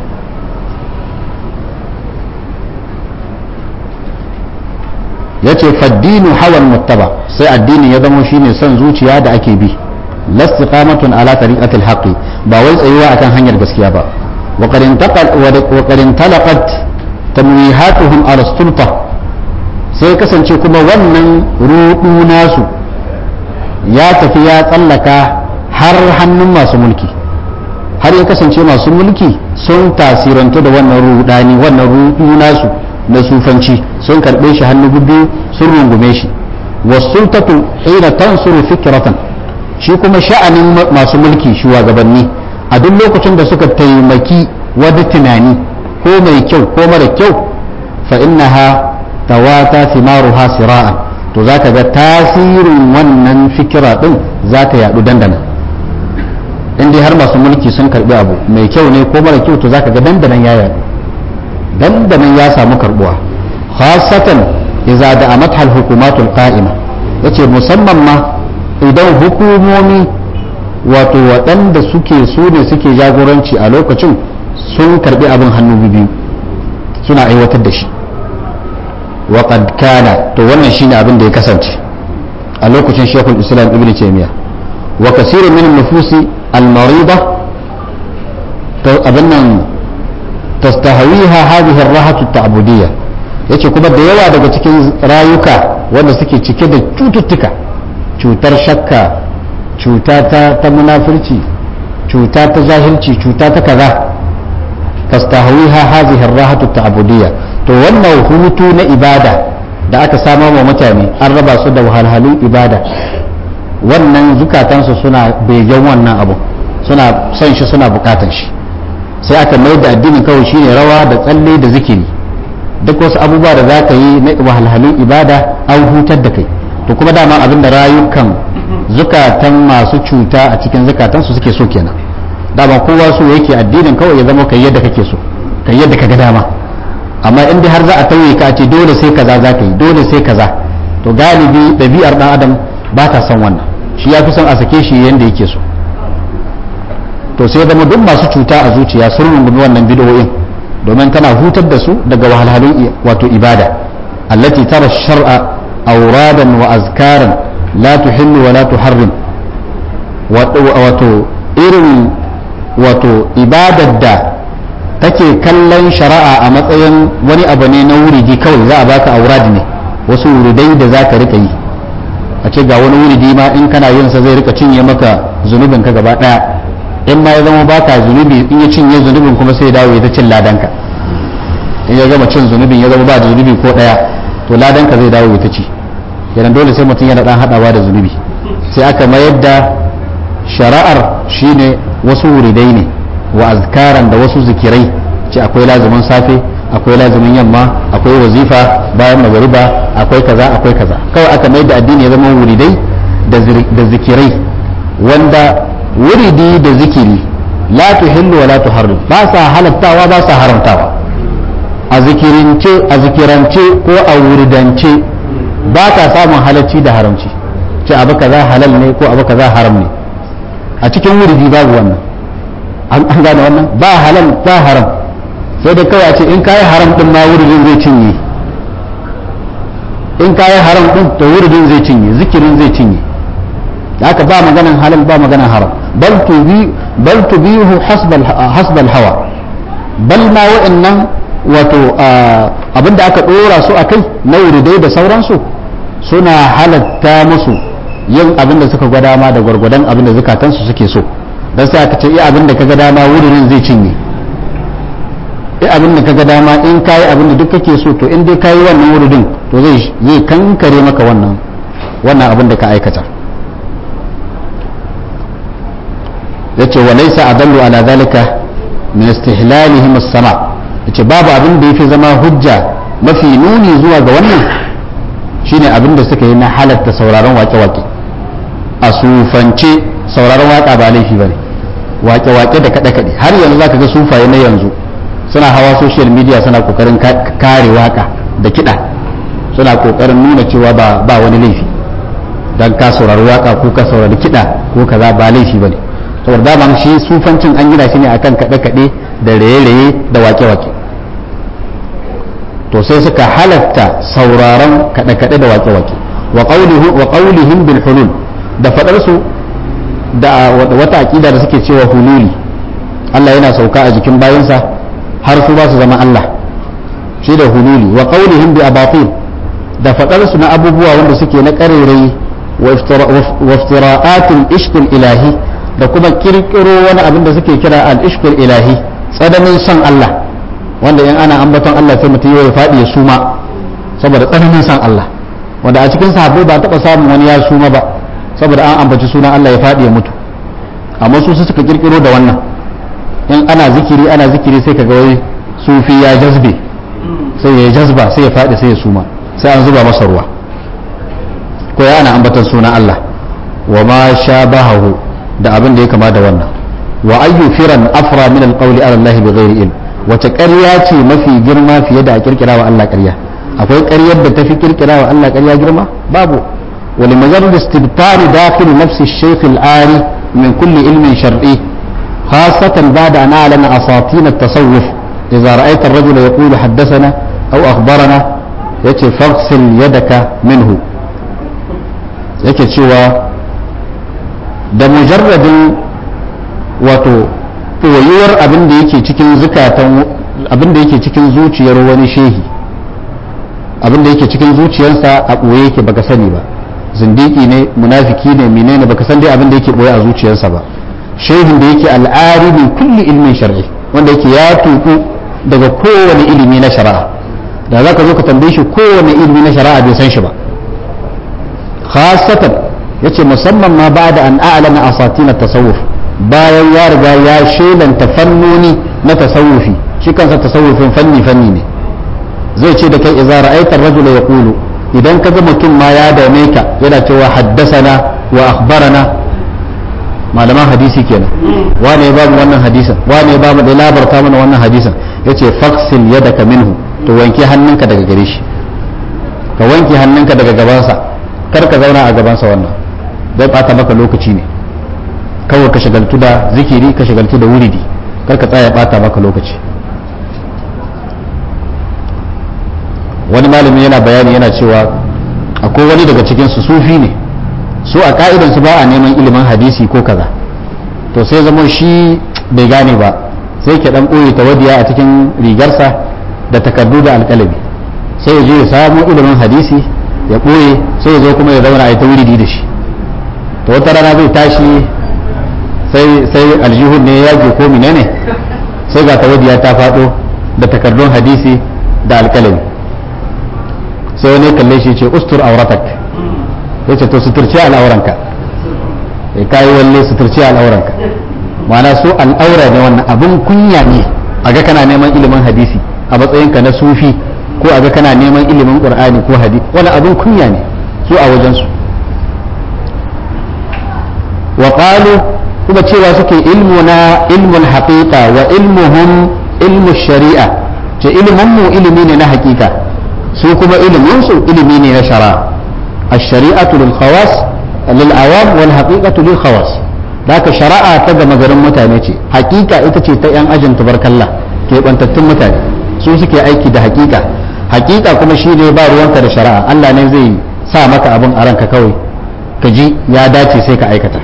ya ce faddinu hawan muttaba sai addini ya zama shine son zuciya da ake bi lastiqamatun ala tariqatil haqqi ba wai tsayuwa akan hanyar gaskiya ba wa qad intalaqat tamwihatuhum ala sulta sai kasance kuma wannan rudu nasu ya tafi ya tsallaka har hannun masu mulki har ya kasance masu mulki sun tasirantu da wannan rudani wannan rudu nasu na sufanci sun karbe shi hannu biyu sun rungume shi wasultatu hina tansuru fikratan shi kuma sha'anin masu mulki shugabanni a duk lokacin da suka taimaki wani tunani ko mai kyau ko mara kyau fa innaha tawata thimaruha sira'an to zaka ga tasirin wannan fikira din zaka yadu dandana in dai har masu mulki sun karbi abu mai kyau ne ko mara kyau to zaka ga dandanan ya yadu dandanan ya samu karbuwa khasatan idza da'amat al hukumatul qa'ima yace musamman ma idan hukumomi wato waɗanda suke su ne suke jagoranci a lokacin sun karbi abin hannu biyu suna aiwatar da shi wa qad kana to wannan shine abin da ya kasance a lokacin Sheikhul Islam Ibn Taymiyyah wa kasirun min nufusi al-marida to abin nan tastahawiha hadhihi ar-rahatu at-ta'budiyya yace kuma da yawa daga cikin rayuka wanda suke cike da cututtuka cutar shakka cuta ta ta munafurci cuta ta jahilci cuta ta kaza tastahawiha hadhihi ar-rahatu at-ta'budiyya to wannan hutu na ibada da aka samar wa mutane an raba su da wahalhalun ibada wannan zukatansu suna begen wannan abu suna son shi suna bukatan shi sai aka mai da addinin kawai shine rawa da tsalle da zikiri duk wasu abubuwa da za ka yi na wahalhalun ibada an hutar da kai to kuma dama abin da rayukan zukatan masu cuta a cikin zukatansu suke so kenan dama kowa so yake addinin kawai ya zama kai yadda kake so kai yadda ka ga dama amma in dai har za a tauye ka ce dole sai kaza za ka yi dole sai kaza to galibi ɗabi'ar ɗan adam ba ta son wannan shi ya fi son a sake shi yadda yake so to sai zama duk masu cuta a zuciya sun rungumi wannan bid'o'in domin tana hutar da su daga wahalhalun wato ibada allati tara shar'a awradan wa azkaran la tuhillu wa la tuharrim wato irin wato ibadar da take kallon shari'a a matsayin wani abu ne na wuridi kawai za a baka aurad ne wasu wuridai da za ka rika yi a ce ga wani wuridi ma in kana yin sa zai rika cinye maka zunubin ka gaba daya in ma ya zama baka zunubi in ya cinye zunubin kuma sai dawo ya ta cin ladanka in ya gama cin zunubin ya zama ba da zunubi ko daya to ladanka zai dawo ya ta ci yana dole sai mutum yana dan hadawa da zunubi sai aka mayar da shari'ar shine wasu wuridai ne wa azkaran da wasu zikirai ce akwai lazumin safe akwai lazumin yamma akwai wazifa bayan magariba akwai kaza akwai kaza kawai aka mayar da addini ya zama wuridai da zikirai wanda wuridi da zikiri la tuhillu wa la tuharrim ba sa halattawa ba sa haramtawa a zikirince a zikirance ko a wuridance ba ka samun halacci da haramci ce abu kaza halal ne ko abu kaza haram ne a cikin wuridi babu wannan an gane wannan ba halal ba haram sai da kawai ce in kayi haram din ma wuridin zai cinye in kayi haram din to wuridin zai cinye zikirin zai cinye haka ba maganan halal ba maganan haram bal tubi bal tubihu hasbal hasbal hawa bal ma wa'annan wato abinda aka dora su akai na wuridai da sauransu suna halatta musu yin abin da suka ga dama da gwargwadon abin da zukatansu suke so dan sai aka ce iya abin da kaga dama wurin zai cinye iya abin da kaga dama in kayi abin da duk kake so to in dai kayi wannan wurin to zai zai kankare maka wannan wannan abin da ka aikata yace wa laysa adallu ala zalika min istihlalihim as-sama yace babu abin da yafi zama hujja mafi nuni zuwa ga wannan shine abin da suka yi na halatta sauraron wake-wake a sufance sauraron waka ba laifi bane wake-wake da kaɗe-kaɗe har yanzu zaka ga sufaye na yanzu suna hawa social media suna kokarin kare waka da kiɗa suna kokarin nuna cewa ba ba wani laifi dan ka saurari waka ko ka saurari kiɗa ko kaza ba laifi bane saboda daman shi sufancin an gina shi ne akan kaɗe-kaɗe da raye-raye da wake-wake to sai suka halatta sauraron kaɗe-kaɗe da wake-wake wa ƙaunihim bil hulul da faɗarsu da wata aƙida da suke cewa hululi Allah yana sauka a jikin bayansa har su ba su zama Allah shi da hululi wa qawlihim bi abatil da fadar su na abubuwa wanda suke na karerai wa iftira'atul ishqil ilahi da kuma kirkiro wani abin da suke kira al ishqil ilahi tsananin son Allah wanda in ana ambaton Allah sai mutum ya faɗi ya suma saboda tsananin son Allah wanda a cikin sahabbai ba taɓa samun wani ya suma ba saboda an ambaci sunan Allah ya faɗi ya mutu amma su suka kirkiro da wannan in ana zikiri ana zikiri sai kaga wai sufi ya jazbe sai ya jazba sai ya faɗi sai ya suma sai an zuba masa ruwa ko ya ana ambaton sunan Allah wa ma shabahu da abin da ya kama da wannan wa ayyu firan afra min alqawli ala Allah bighairi ilm wace ƙarya ce mafi girma fiye da a kirkira wa Allah ƙarya akwai ƙaryar da tafi kirkira wa Allah ƙarya girma babu ولمجرد استبطار داخل نفس الشيخ العاري من كل علم شرعي خاصة بعد أن أعلن أساطين التصوف إذا رأيت الرجل يقول حدثنا أو أخبرنا يتي فاغسل يدك منه yake cewa da mujarradin wato ɓoyuwar abin da yake cikin zukatan abin da yake cikin zuciyar wani shehi abin da yake cikin zuciyarsa a ɓoye yake baka sani ba zindiki ne munafiki ne menene baka san dai abin da yake ɓoye a zuciyarsa ba shehin da yake al'ari min kulli ilmin shar'i wanda yake ya tuku daga kowane ilimi na shari'a da za ka zo ka tambaye shi kowane ilimi na shari'a bai san shi ba khasatan yace musamman ma ba da an a'lana asatin tasawuf bayan ya riga ya shelanta fannoni na tasawufi shi kansa tasawufin fanni fanni ne zai ce da kai idza ra'aita ar-rajula yaqulu idan kaga mutum ma ya dame ka yana cewa haddasana wa akhbarana malaman hadisi kenan wane ya bamu wannan hadisin wane ya bamu da labarta mana wannan hadisin yace faksil yadaka minhu to wanke hannunka daga gare shi ka wanke hannunka daga gabansa kar ka zauna a gabansa wannan zai bata maka lokaci ne kawai ka shagaltu da zikiri ka shagaltu da wuridi kar ka tsaya bata maka lokaci wani malami yana bayani yana cewa akwai wani daga cikin su sufi ne su a ka'idan su ba a neman ilimin hadisi ko kaza to sai zama shi bai gane ba sai ke dan koyi tawadiya a cikin rigarsa da takardu da alƙalami sai ya je ya samu ilimin hadisi ya ɓoye sai ya zo kuma ya zauna a yi ta wuridi da shi to wata rana zai tashi sai sai aljihun ne ya je ko menene sai ga tawadiya ta faɗo da takardun hadisi da alƙalami sai wani kalle shi ce ustur auratak ya ce to suturci al'auranka ya kayi walle suturci al'auranka ma'ana su al'aura ne wannan abin kunya ne a ga kana neman ilimin hadisi a matsayinka na sufi ko a ga kana neman ilimin qur'ani ko hadisi wani abin kunya ne su a wajensu wa qalu kuma cewa suke ilmuna ilmul haqiqa wa ilmuhum ilmu shari'a ce ilimin mu ilimi ne na haƙiƙa su kuma ilimin su ilimi ne na shari'a الشريعة للخواص للعوام والحقيقة للخواص ذاك شرائع تجا مغرم متاني ce hakika ita ce ta yan ajin tubarkalla ke bantattun mutane su suke aiki da hakika hakika kuma shi ne ba ruwanka da shari'a Allah ne zai sa maka abin a ranka kawai ka ji ya dace sai ka aikata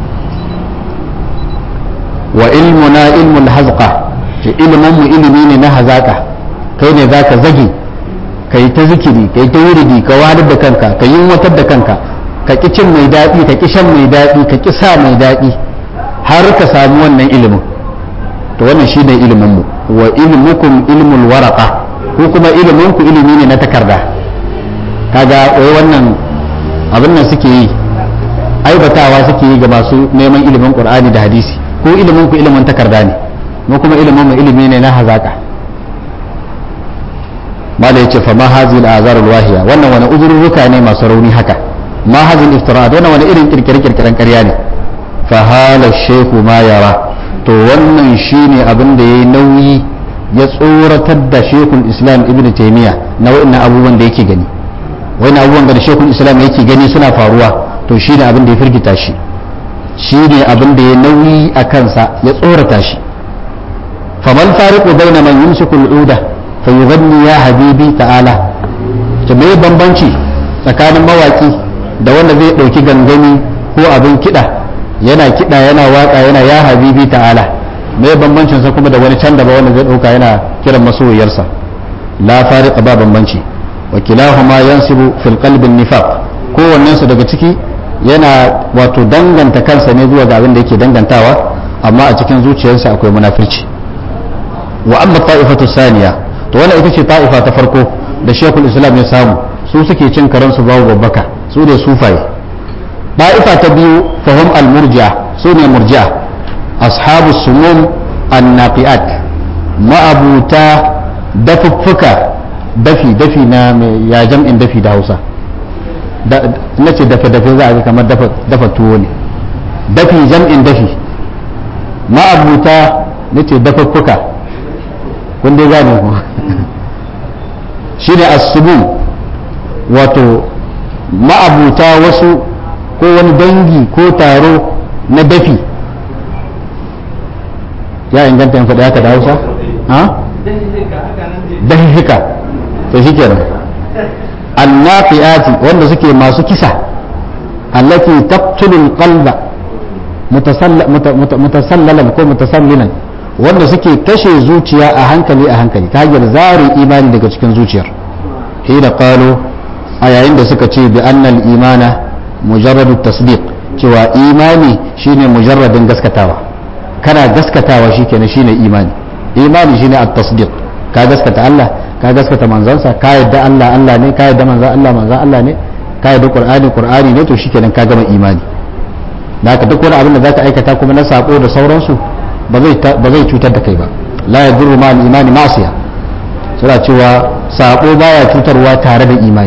wa ilmuna ilmul hazqa ce ilimin mu ilimi ne na hazaka kai ne zaka zage ka yi ta zikiri ka yi ta wuridi ka wadar da kanka ka yi watar da kanka ka ƙi cin mai daɗi ka ƙi shan mai daɗi ka ƙi sa mai daɗi har ka samu wannan ilimin to wannan shi ne iliminmu wa ilmukum ilmul waraka ko kuma iliminku ilimi ne na takarda kaga wai wannan abin nan suke yi aibatawa suke yi ga masu neman ilimin qur'ani da hadisi ko iliminku ilimin takarda ne mu kuma ilimin mu ilimi ne na hazaka mala yace fa ma hazi al-azar al-wahiya wannan wani uzurruka ne masu rauni haka ma hazi al-iftira'at wannan wani irin kirkire kirkiren ƙarya ne fa hala shehu ma yara to wannan shine abin da yayi nauyi ya tsoratar da shekul islam ibnu taymiya na wa'annan abubuwan da yake gani wa'annan abubuwan da shekul islam yake gani suna faruwa to shine abin da ya firgita shi shine abin da ya nauyi a kansa ya tsorata shi famal fariqu bayna man yumsiku al-uda fayuganni ya habibi ta'ala ta me bambanci tsakanin mawaki da wanda zai ɗauki gangami ko abin kiɗa yana kiɗa yana waka yana ya habibi ta'ala me bambancin sa kuma da wani can da ba wanda zai ɗauka yana kiran masoyiyarsa la fariqa ba bambanci wa kilahuma yansibu fil qalbi nifaq kowannen su daga ciki yana wato danganta kansa ne zuwa ga abin da yake dangantawa amma a cikin zuciyarsa akwai munafirci wa amma ta'ifatu saniya to wannan ita ce ta'ifa ta farko da shekul islam ya samu su suke cin karansu babu babbaka su ne sufaye ta'ifa ta biyu fahim al-murji'a su ne murji'a ashabu sumum annaqiat ma'abuta dafuffuka dafi dafi na mai ya jam'in dafi da hausa na ce dafe dafe za a ga kamar dafa tuwo ne dafi jam'in dafi ma'abuta na ce dafuffuka kun dai gane ku shi ne asubun wato ma'abuta wasu ko wani dangi ko taro na dafi ya inganta yin faɗi haka da hausa? ha? dahika to shi kenan annafiyati wanda suke masu kisa allati taqtulul qalba mutasallalan ko mutasallilan wanda suke kashe zuciya a hankali a hankali ta hanyar zare imani daga cikin zuciyar hina qalu a yayin da suka ce bi annal imana mujarradu tasdiq cewa imani shine mujarradin gaskatawa kana gaskatawa shikenan shine imani imani shine at-tasdiq ka gaskata Allah ka gaskata manzansa ka yadda Allah Allah ne ka yadda manzan Allah manzan Allah ne ka yadda Qur'ani Qur'ani ne to shikenan ka gama imani da haka duk wani abin da zaka aikata kuma na sako da sauransu ba zai ba zai cutar da kai ba la yadurru ma al-imani ma'siya suna cewa sako baya cutarwa tare da imani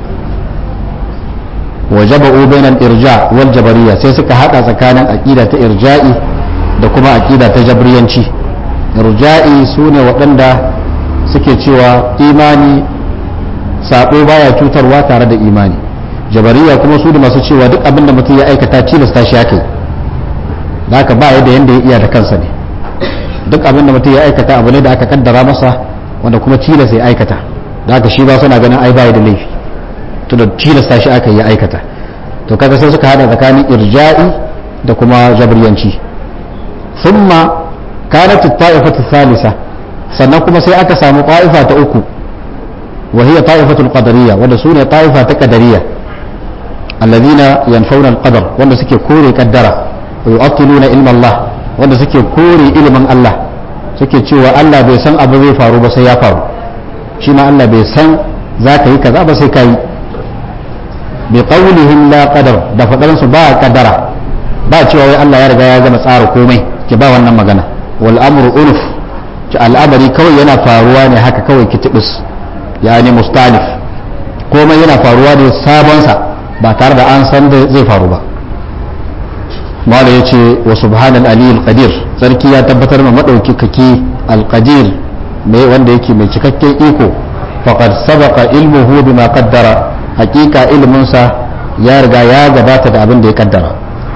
wajaba'u bainal irja wal jabariyya sai suka hada tsakanin aqida ta irja'i da kuma aqida ta jabriyanci irja'i sune waɗanda suke cewa imani sabo baya cutarwa tare da imani jabariya kuma su da masu cewa duk abin da mutum ya aikata tilasta shi ake da haka ba yadda yanda ya iya da kansa ne duk abin da mutum ya aikata abu ne da aka kaddara masa wanda kuma tilasta ya aikata da haka shi ba suna ganin ai baya da laifi to da tilasta shi aka yi aikata to kaga sai suka hada tsakanin irja'i da kuma jabriyanci thumma kanat at-ta'ifatu thalitha sannan kuma sai aka samu ta'ifa ta uku wa hiya ta'ifatul qadariyya wanda su ne ta'ifa ta qadariyya alladhina yanfauna al-qadar wanda suke kore kaddara wa yu'attiluna ilma Allah wanda suke kore ilimin Allah suke cewa Allah bai san abu zai faru ba sai ya faru shi ma Allah bai san za ka yi kaza ba sai ka yi bi qawlihim la qadar da fadan su ba kaddara ba cewa wai Allah ya riga ya gama tsara komai ki ba wannan magana wal amru unuf ci al'amari kawai yana faruwa ne haka kawai kitibis yani mustalif komai yana faruwa ne sabonsa ba tare da an san da zai faru ba mala ya ce wa subhanal aliyul qadir sarki ya tabbatar ma madauki kake alqadir mai wanda yake mai cikakken iko faqad sabaqa ilmuhu bima qaddara hakika ilminsa ya riga ya gabata da abin da ya kaddara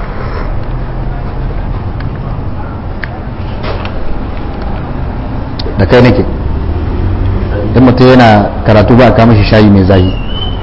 da kai nake in mutum yana karatu ba a kama shi shayi mai zahi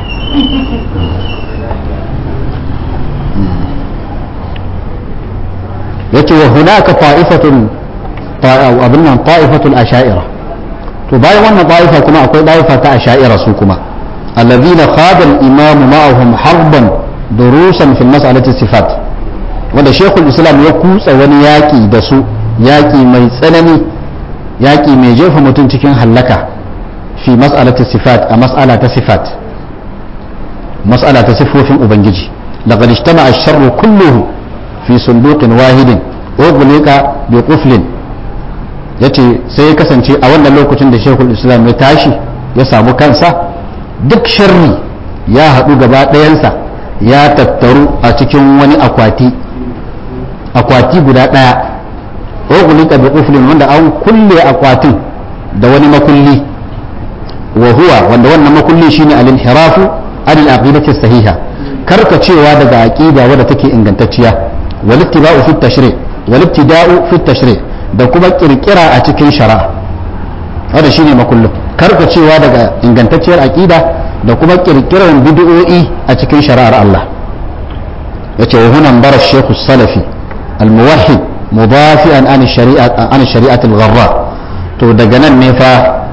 yace wa hunaka ta'ifatun abin nan ta'ifatul asha'ira to bayan wannan ta'ifa kuma akwai ta'ifa ta asha'ira su kuma alladhina khada al-imam ma'ahum harban durusan fi mas'alati sifat wanda shekul islam ya kutsa wani yaki da su yaki mai tsanani yaki mai jefa mutum cikin hallaka fi mas'alati sifat a mas'ala ta sifat mas'ala ta sifofin ubangiji laqad ijtama'a ash-sharru kulluhu fi sunduqin wahidin ughliqa bi quflin yace sai ya kasance a wannan lokacin da shekul islam ya tashi ya samu kansa duk sharri ya haɗu gaba ɗayansa ya tattaru a cikin wani akwati akwati guda ɗaya ughliqa bi quflin wanda an kulle akwatin da wani makulli wa huwa wanda wannan makulli shine al-inhirafu anil aqidati sahiha karkacewa daga aqida wadda take ingantacciya wal ittiba'u fi tashri' wal ibtida'u fi tashri' da kuma kirkira a cikin shari'a wanda shine makullin karkacewa daga ingantacciyar aqida da kuma kirkirar bid'o'i a cikin shari'ar Allah yace wa hunan bara shaykh salafi al-muwahhid mudafi'an an shari'at an shari'at al-gharra to daga nan ne fa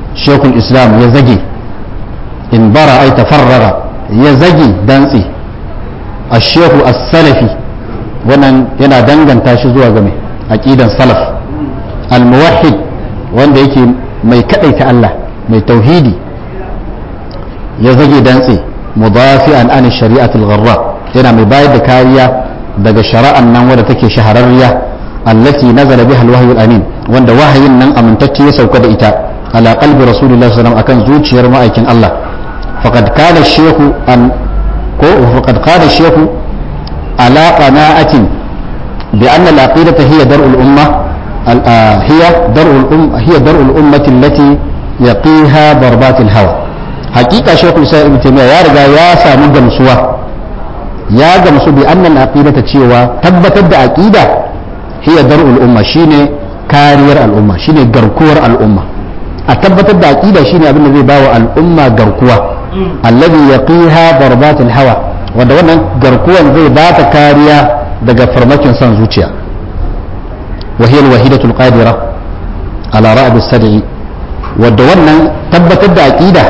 shekul islam ya zage in bara ai tafarrara ya zage dantse a shehu as-salafi wannan yana danganta shi zuwa game aqidan salaf al-muwahhid wanda yake mai kadaita Allah mai tauhidi ya zage dantse mudafi'an an shari'atul gharra yana mai bayar da kariya daga shari'an nan wadda take shahararriya allati nazala biha al-wahyu al-amin wanda wahayin nan amintacce ya sauka da ita ala qalbi rasulullahi sallallahu alaihi wasallam akan zuciyar ma'aikin Allah faqad kana shaykhu an ko faqad qala shaykhu ala qana'atin bi anna al-aqidata hiya dar'ul umma هي درء الأم هي درء الأمة التي يقيها ضربات الهوى حقيقة شيخ الإسلام ابن تيمية يا رجا يا سامو جمسوا يا جمسوا بأن العقيدة تشيوا تبتد عقيدة هي درء الأمة شيني كارير الأمة شيني غركور الأمة أتبتد عقيدة شيني أبن الذي باوى الأمة غركوا الذي يقيها ضربات الهوى wanda wannan garkuwan zai ba ta kariya daga farmakin son zuciya وهي الوحيدة القادرة على رأب السدع ودونا تبت الدعقيدة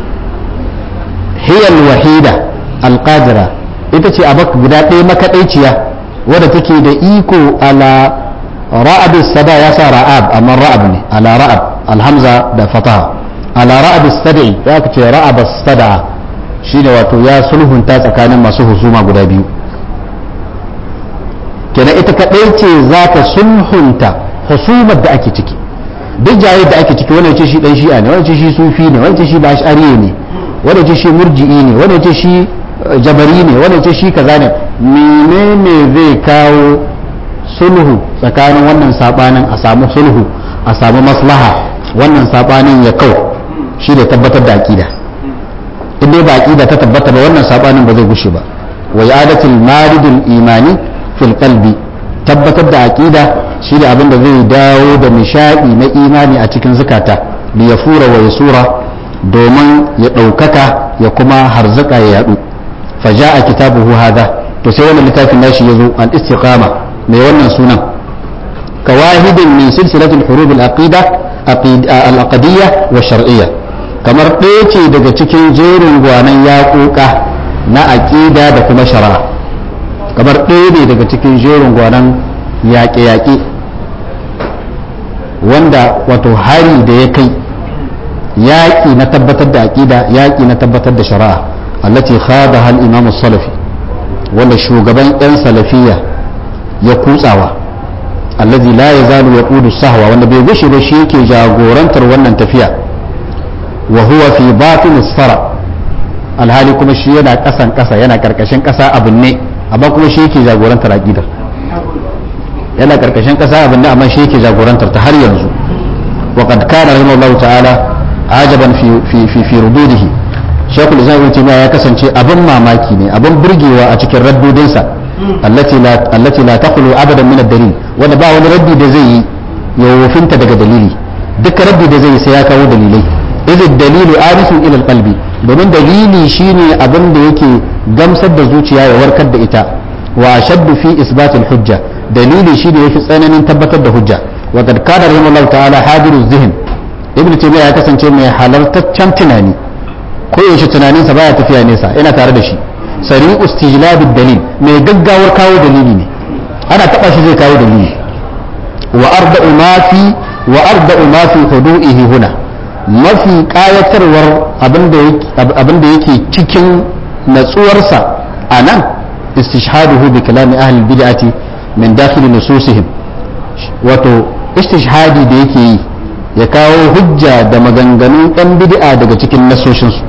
هي الوحيدة القادرة ita ce abak guda ɗaya makaɗaiciya wadda take da iko ala ra'ab sada ya sa ra'ab amma ra'ab ne ala ra'ab alhamza da fataha ala ra'ab sada'i ya ka ce ra'ab sada shine wato ya sulhunta tsakanin masu husuma guda biyu kenan ita kaɗai ce za ta sulhunta husumar da ake ciki duk jaye da ake ciki wani ce shi dan shi'a ne wani ce shi sufi ne wani ce shi bashariye ne wani ce shi murji'i ne wani ce shi jabari ne wani ce shi kaza ne menene zai kawo sulhu tsakanin wannan sabanin a samu sulhu a samu maslaha wannan sabanin ya kau shi da tabbatar da aqida in dai ba aqida ta tabbata ba wannan sabanin ba zai gushe ba wa yadatul maridul imani fil qalbi tabbatar da aqida shi da abin da zai dawo da nishadi na imani a cikin zukata li yafura wa yasura domin ya ɗaukaka ya kuma harzuka ya yadu faja'a kitabuhu hadha to sai wannan littafin nashi yazo al istiqama mai wannan sunan kawahidin min silsilatul hurub al aqida al aqdiyya wa shar'iyya kamar ɗaya ce daga cikin jerin gwanan yaƙoƙa na aqida da kuma shari'a kamar ɗaya ne daga cikin jerin gwanan yaƙe-yaƙe wanda wato hari da ya kai yaƙi na tabbatar da aƙida yaƙi na tabbatar da shari'a allati khada hal imam salafi wanda shugaban yan salafiya ya kutsawa allazi la yazalu yaqudu sahwa wanda bai gushe ba shi yake jagorantar wannan tafiya wa huwa fi batin sara alhali kuma shi yana kasan kasa yana karkashin kasa abin ne amma kuma shi yake jagorantar aqidar yana karkashin kasa abin ne amma shi yake jagorantar ta har yanzu wa qad kana rahimahullahu ta'ala ajaban fi fi fi fi rududihi shaykhul islam ibn taymiya ya kasance abin mamaki ne abin burgewa a cikin raddudinsa allati la allati la taqulu abadan min ad-dalil wanda ba wani raddi da zai yi ya wofinta daga dalili duk raddi da zai yi sai ya kawo dalilai idh ad-dalilu arisun ila al-qalbi domin dalili shine abin da yake gamsar da zuciya ya warkar da ita wa ashaddu fi isbat al-hujja dalili shine yafi tsananin tabbatar da hujja wa qad kana rahimahullahu ta'ala hadiru zihin ibn taymiya ya kasance mai halartaccen tunani ko yaushe tunaninsa baya tafiya nesa yana tare da shi sari istijlab dalil mai gaggawar kawo dalili ne ana taba shi zai kawo dalili wa arda'u ma fi wa arda'u ma fi hudu'ihi huna mafi kayatarwar abinda yake cikin natsuwarsa a nan istishhaduhu bi kalami ahli bid'ati min dakhil nususihim wato istishhadi da yake yi ya kawo hujja da maganganun ɗan bid'a daga cikin nasoshinsu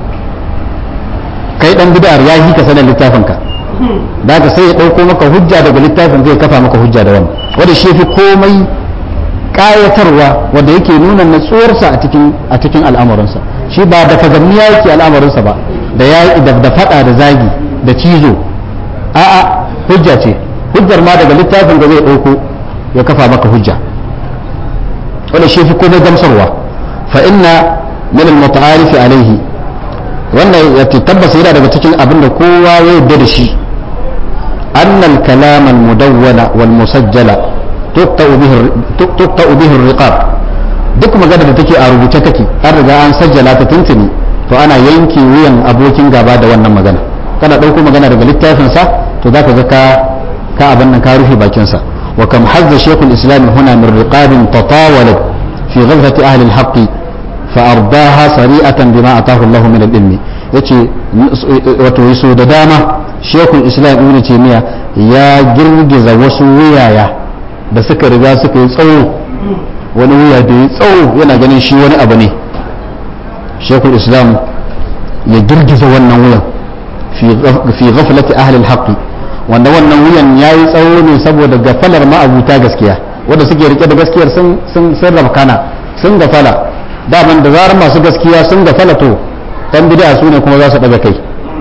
kai ɗan bid'ar ya yi ka sanar littafinka da ka sai ya ɗauko maka hujja daga littafin zai kafa maka hujja da wannan wanda shi fi komai ƙayatarwa wanda yake nuna natsuwarsa a cikin a cikin al'amuransa shi ba da fagamniya yake al'amuransa ba da ya da faɗa da zagi da cizo a'a hujja ce hujjar ma daga littafin da zai ɗauko ya kafa maka hujja wanda shi fi komai gamsarwa fa inna min al-muta'arifi alaihi wannan ya tabbas yana daga cikin abin da kowa ya yarda da shi anna al-kalam al-mudawwana wal musajjala tuqta'u bihi tuqta'u bihi ar-riqab duk magana da take a rubuce take an riga an sajjala ta tuntuni to ana yanke wuyan abokin gaba da wannan magana kana ɗauko magana daga littafinsa to za ka ga ka ka abin nan ka rufe bakinsa wa kam hazza shaykhul islam huna min riqabin tatawalat fi ghazwati ahli al-haqq fa ardaha sari'atan bima atahu Allah min al-ilmi yace wato yaso da dama shaykhul islam ibn taymiya ya girgiza wasu wuyaya da suka riga suka yi tsawo wani wuya da ya tsawo yana ganin shi wani abu ne shaykhul islam ya girgiza wannan wuyan fi ghaflati ahli al-haqq wanda wannan wuyan yayi tsawo ne saboda gafalar ma'abuta gaskiya wanda suke rike da gaskiyar sun sun sun rabkana sun gafala daman da zarar masu gaskiya sun gafala to dan bid'a su ne kuma za su daga kai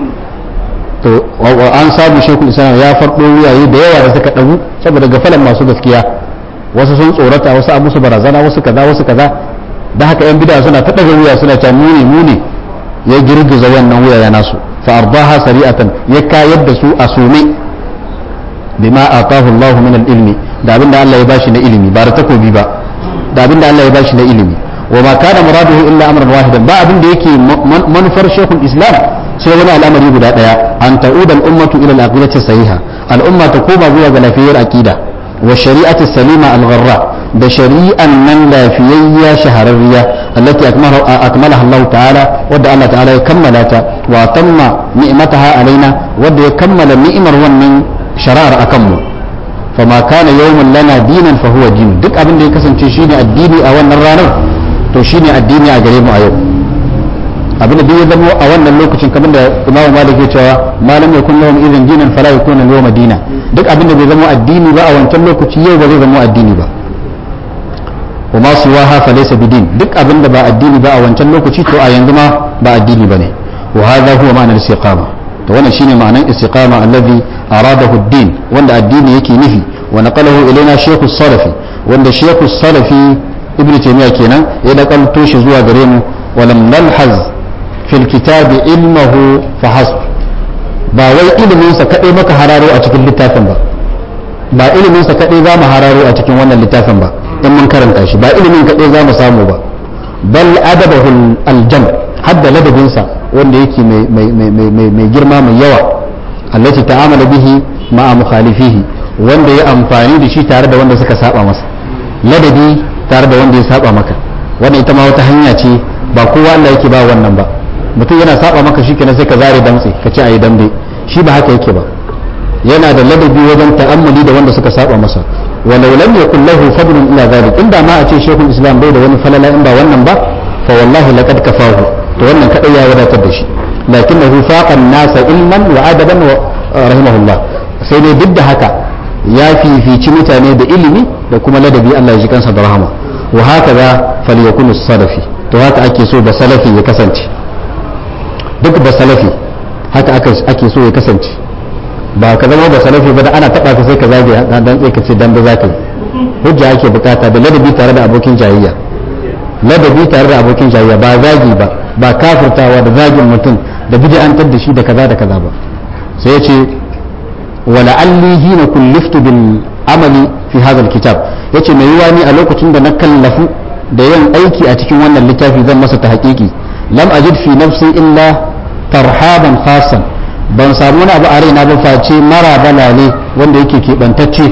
to an samu shekul islam ya fardo wuyaye da yawa da suka dagu saboda gafalar masu gaskiya wasu sun tsorata wasu abu su barazana wasu kaza wasu kaza da haka yan bid'a suna ta daga wuya suna ta muni muni ya girgiza wannan wuya ya nasu fa ardaha sari'atan ya kayar da su a sume bima atahu Allah min al-ilmi da abinda Allah ya bashi na ilimi ba da takobi ba da abinda Allah ya bashi na ilimi wa ma kana muraduhu illa amran wahidan ba abinda yake manufar shekul islam sai wani al'amari guda daya an ta'uda al-ummatu ila al-aqidati sahiha al-umma ta koma zuwa ga lafiyar aqida wa shari'ati salima al-gharra da shari'an nan lafiyayya shahararriya allati akmalaha Allah ta'ala wadda Allah ta'ala ya kammala ta wa tamma ni'mataha alaina wadda ya kammala ni'imar wannan shari'ar akan mu fama kana yawmun lana dinan fa huwa din duk abin da ya kasance shine addini a wannan ranar to shine addini a gare mu a yau abin da ya zama a wannan lokacin kamar da Imam Malik ya cewa malam yakun lahum idan dinan fala yakuna yawma dina duk abin da bai zama addini ba a wancan lokaci yau ba zai zama addini ba wa ma siwaha fa laysa bidin duk abin da ba addini ba a wancan lokaci to a yanzu ma ba addini bane wa hadha huwa ma'anar istiqama to wannan shine ma'anar istiqama allazi aradahu ad-din wanda addini yake nufi wa naqalahu ilaina shaykhu salafi wanda shaykhu salafi ibnu taymiya kenan ya nakalto shi zuwa gare mu wa lam nalhaz fil kitabi ilmuhu fa hasb ba wai ilimin sa kadai maka hararo a cikin littafin ba ba ilimin sa kadai za mu hararo a cikin wannan littafin ba in mun karanta shi ba ilimin kadai za mu samu ba bal adabahu al-jam hadda ladabinsa wanda yake mai girma mai yawa allati ta'amala bihi ma'a mukhalifihi wanda ya amfani da shi tare da wanda suka saba masa ladabi tare da wanda ya saba maka wannan ita ma wata hanya ce ba kowa Allah yake ba wannan ba mutum yana saba maka shi kenan sai ka zare damtse ka ce ayi dambe shi ba haka yake ba yana da ladabi wajen ta'ammuli da wanda suka saba masa walau lam yakul lahu fadlun illa zalik inda ma a ce shekul islam bai da wani falala in ba wannan ba fa wallahi laqad kafahu to wannan kadai ya wadatar da shi lakinnahu faqa an-nasa ilman wa adaban wa rahimahullah sai dai duk da haka ya fifici mutane da ilimi da kuma ladabi Allah ya ji kansa da rahama wa haka za falyakunu salafi to haka ake so ba salafi ya kasance duk ba salafi haka ake so ya kasance ba ka zama ba salafi ba da ana taba ka sai ka zage dan tsaye ka ce dan ba za ka yi hujja ake bukata da ladabi tare da abokin jayayya ladabi tare da abokin jayayya ba zagi ba ba kafirtawa da zagin mutum da bid'antar da shi da kaza da kaza ba sai ya ce wala alli hina kulliftu bil amali fi hadha kitab yace mai yiwa ni a lokacin da na kallafu da yin aiki a cikin wannan littafi zan masa ta haƙiƙi lam ajid fi nafsi illa tarhaban khasan ban samu wani abu a raina ba face mara balale wanda yake keɓantacce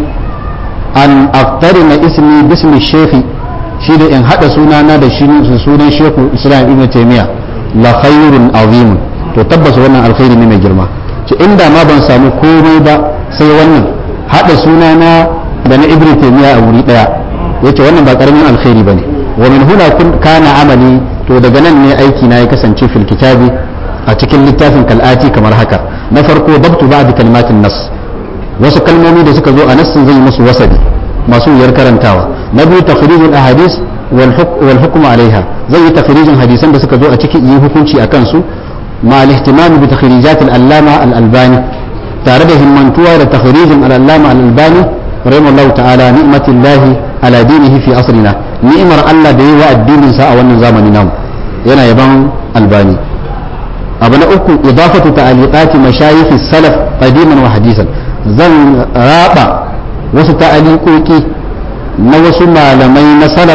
an aktari na ismi bismi shefi shi da in haɗa sunana da shi sunan sheku islam ibn taimiyya la khairun azimun to tabbas wannan alkhairi ne mai girma ce inda ma ban samu komai ba sai wannan haɗa sunana da na ibn taimiyya a wuri ɗaya yace wannan ba karamin alkhairi bane wa min huna kana amali to daga nan ne aiki na ya kasance fil kitabi a cikin littafin kal'ati kamar haka na farko dabtu ba'd kalimatin nas wasu kalmomi da suka zo a nassin zai musu wasabi masu wuyar karantawa na biyu takhrijul ahadis wal hukm alaiha zai yi takhrijin hadisan da suka zo a cikin yi hukunci akan su ma al-ihtimam bi takhrijat al-allama al-albani tare da himmantuwa da takhrijin al-allama al-albani rahimahullahu ta'ala ni'matillahi ala dinihi fi asrina ni'mar Allah da yi wa addinin sa a wannan zamani namu yana yaban albani abu na uku idafatu ta'aliqati mashayikh salaf qadiman wa hadisan zan raba wasu ta'aliqoki na wasu malamai na salaf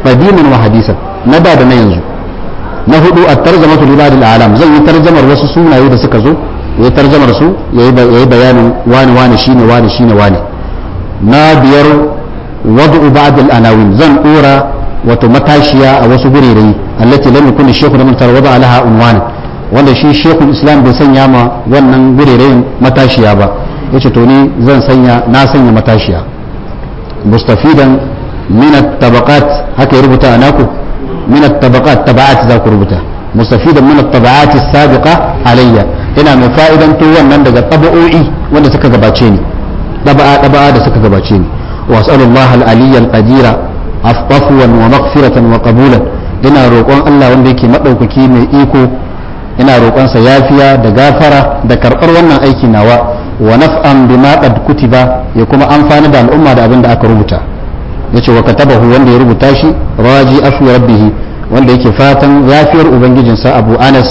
qadiman wa hadisan na da da na yanzu na hudu at-tarjamatu li ba'd al-alam zan yi tarjamar wasu sunaye da suka zo yayi tarjamar su yayi bayanin wani wani shine wani shine wani na biyar wad'u ba'd al-anawin zan dora wato matashiya a wasu gurere allati lam yakun shaykhu da mutar wada alaha unwana wanda shi shaykhul islam bai sanya ma wannan gurere matashiya ba yace to ni zan sanya na sanya matashiya mustafidan min at-tabaqat haka ya rubuta anaku min at-tabaqat taba'at za ku rubuta mustafidan min at-taba'at as-sabiqa alayya ina mai fa'idan to wannan daga taba'o'i wanda suka gabace ni taba'a taba'a da suka gabace ni wa as'alullah al-aliyya al-qadira afwan wa maghfiratan wa qabulan ina roƙon Allah wanda yake madaukaki mai iko ina roƙon sa yafiya da gafara da karɓar wannan aiki nawa wa naf'an bima qad kutiba ya kuma amfani da al'umma da abin da aka rubuta yace wa katabahu wanda ya rubuta shi raji afu rabbih wanda yake fatan yafiyar ubangijinsa Abu Anas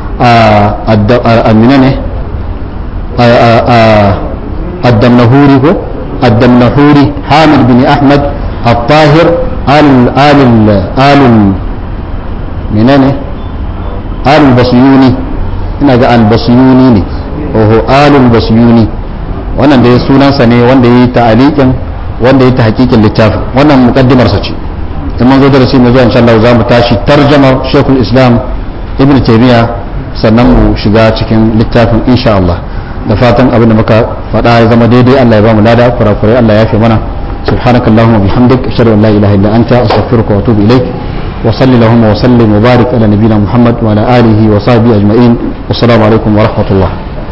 a minane الدمنهوري هو الدمنهوري حامد بن أحمد الطاهر آل آل آل منين آل البصيوني ina ga albasiyuni ne oho alul basiyuni wannan da ya sunansa ne wanda ya yi ta'alikin wanda ya ta hakikin littafin wannan mukaddimarsa ce in mun zo darasi mai zuwa insha Allah za mu tashi tarjamar Sheikhul Islam Ibn Taymiyyah sannan mu shiga cikin littafin insha Allah da fatan abin da muka faɗa ya zama daidai Allah ya ba mu lada kurakurai Allah ya fi mana سبحانك اللهم وبحمدك أشهد أن لا إله إلا أنت أستغفرك وأتوب إليك وصل اللهم وسلم وبارك على نبينا محمد وعلى آله وصحبه أجمعين والسلام عليكم ورحمة الله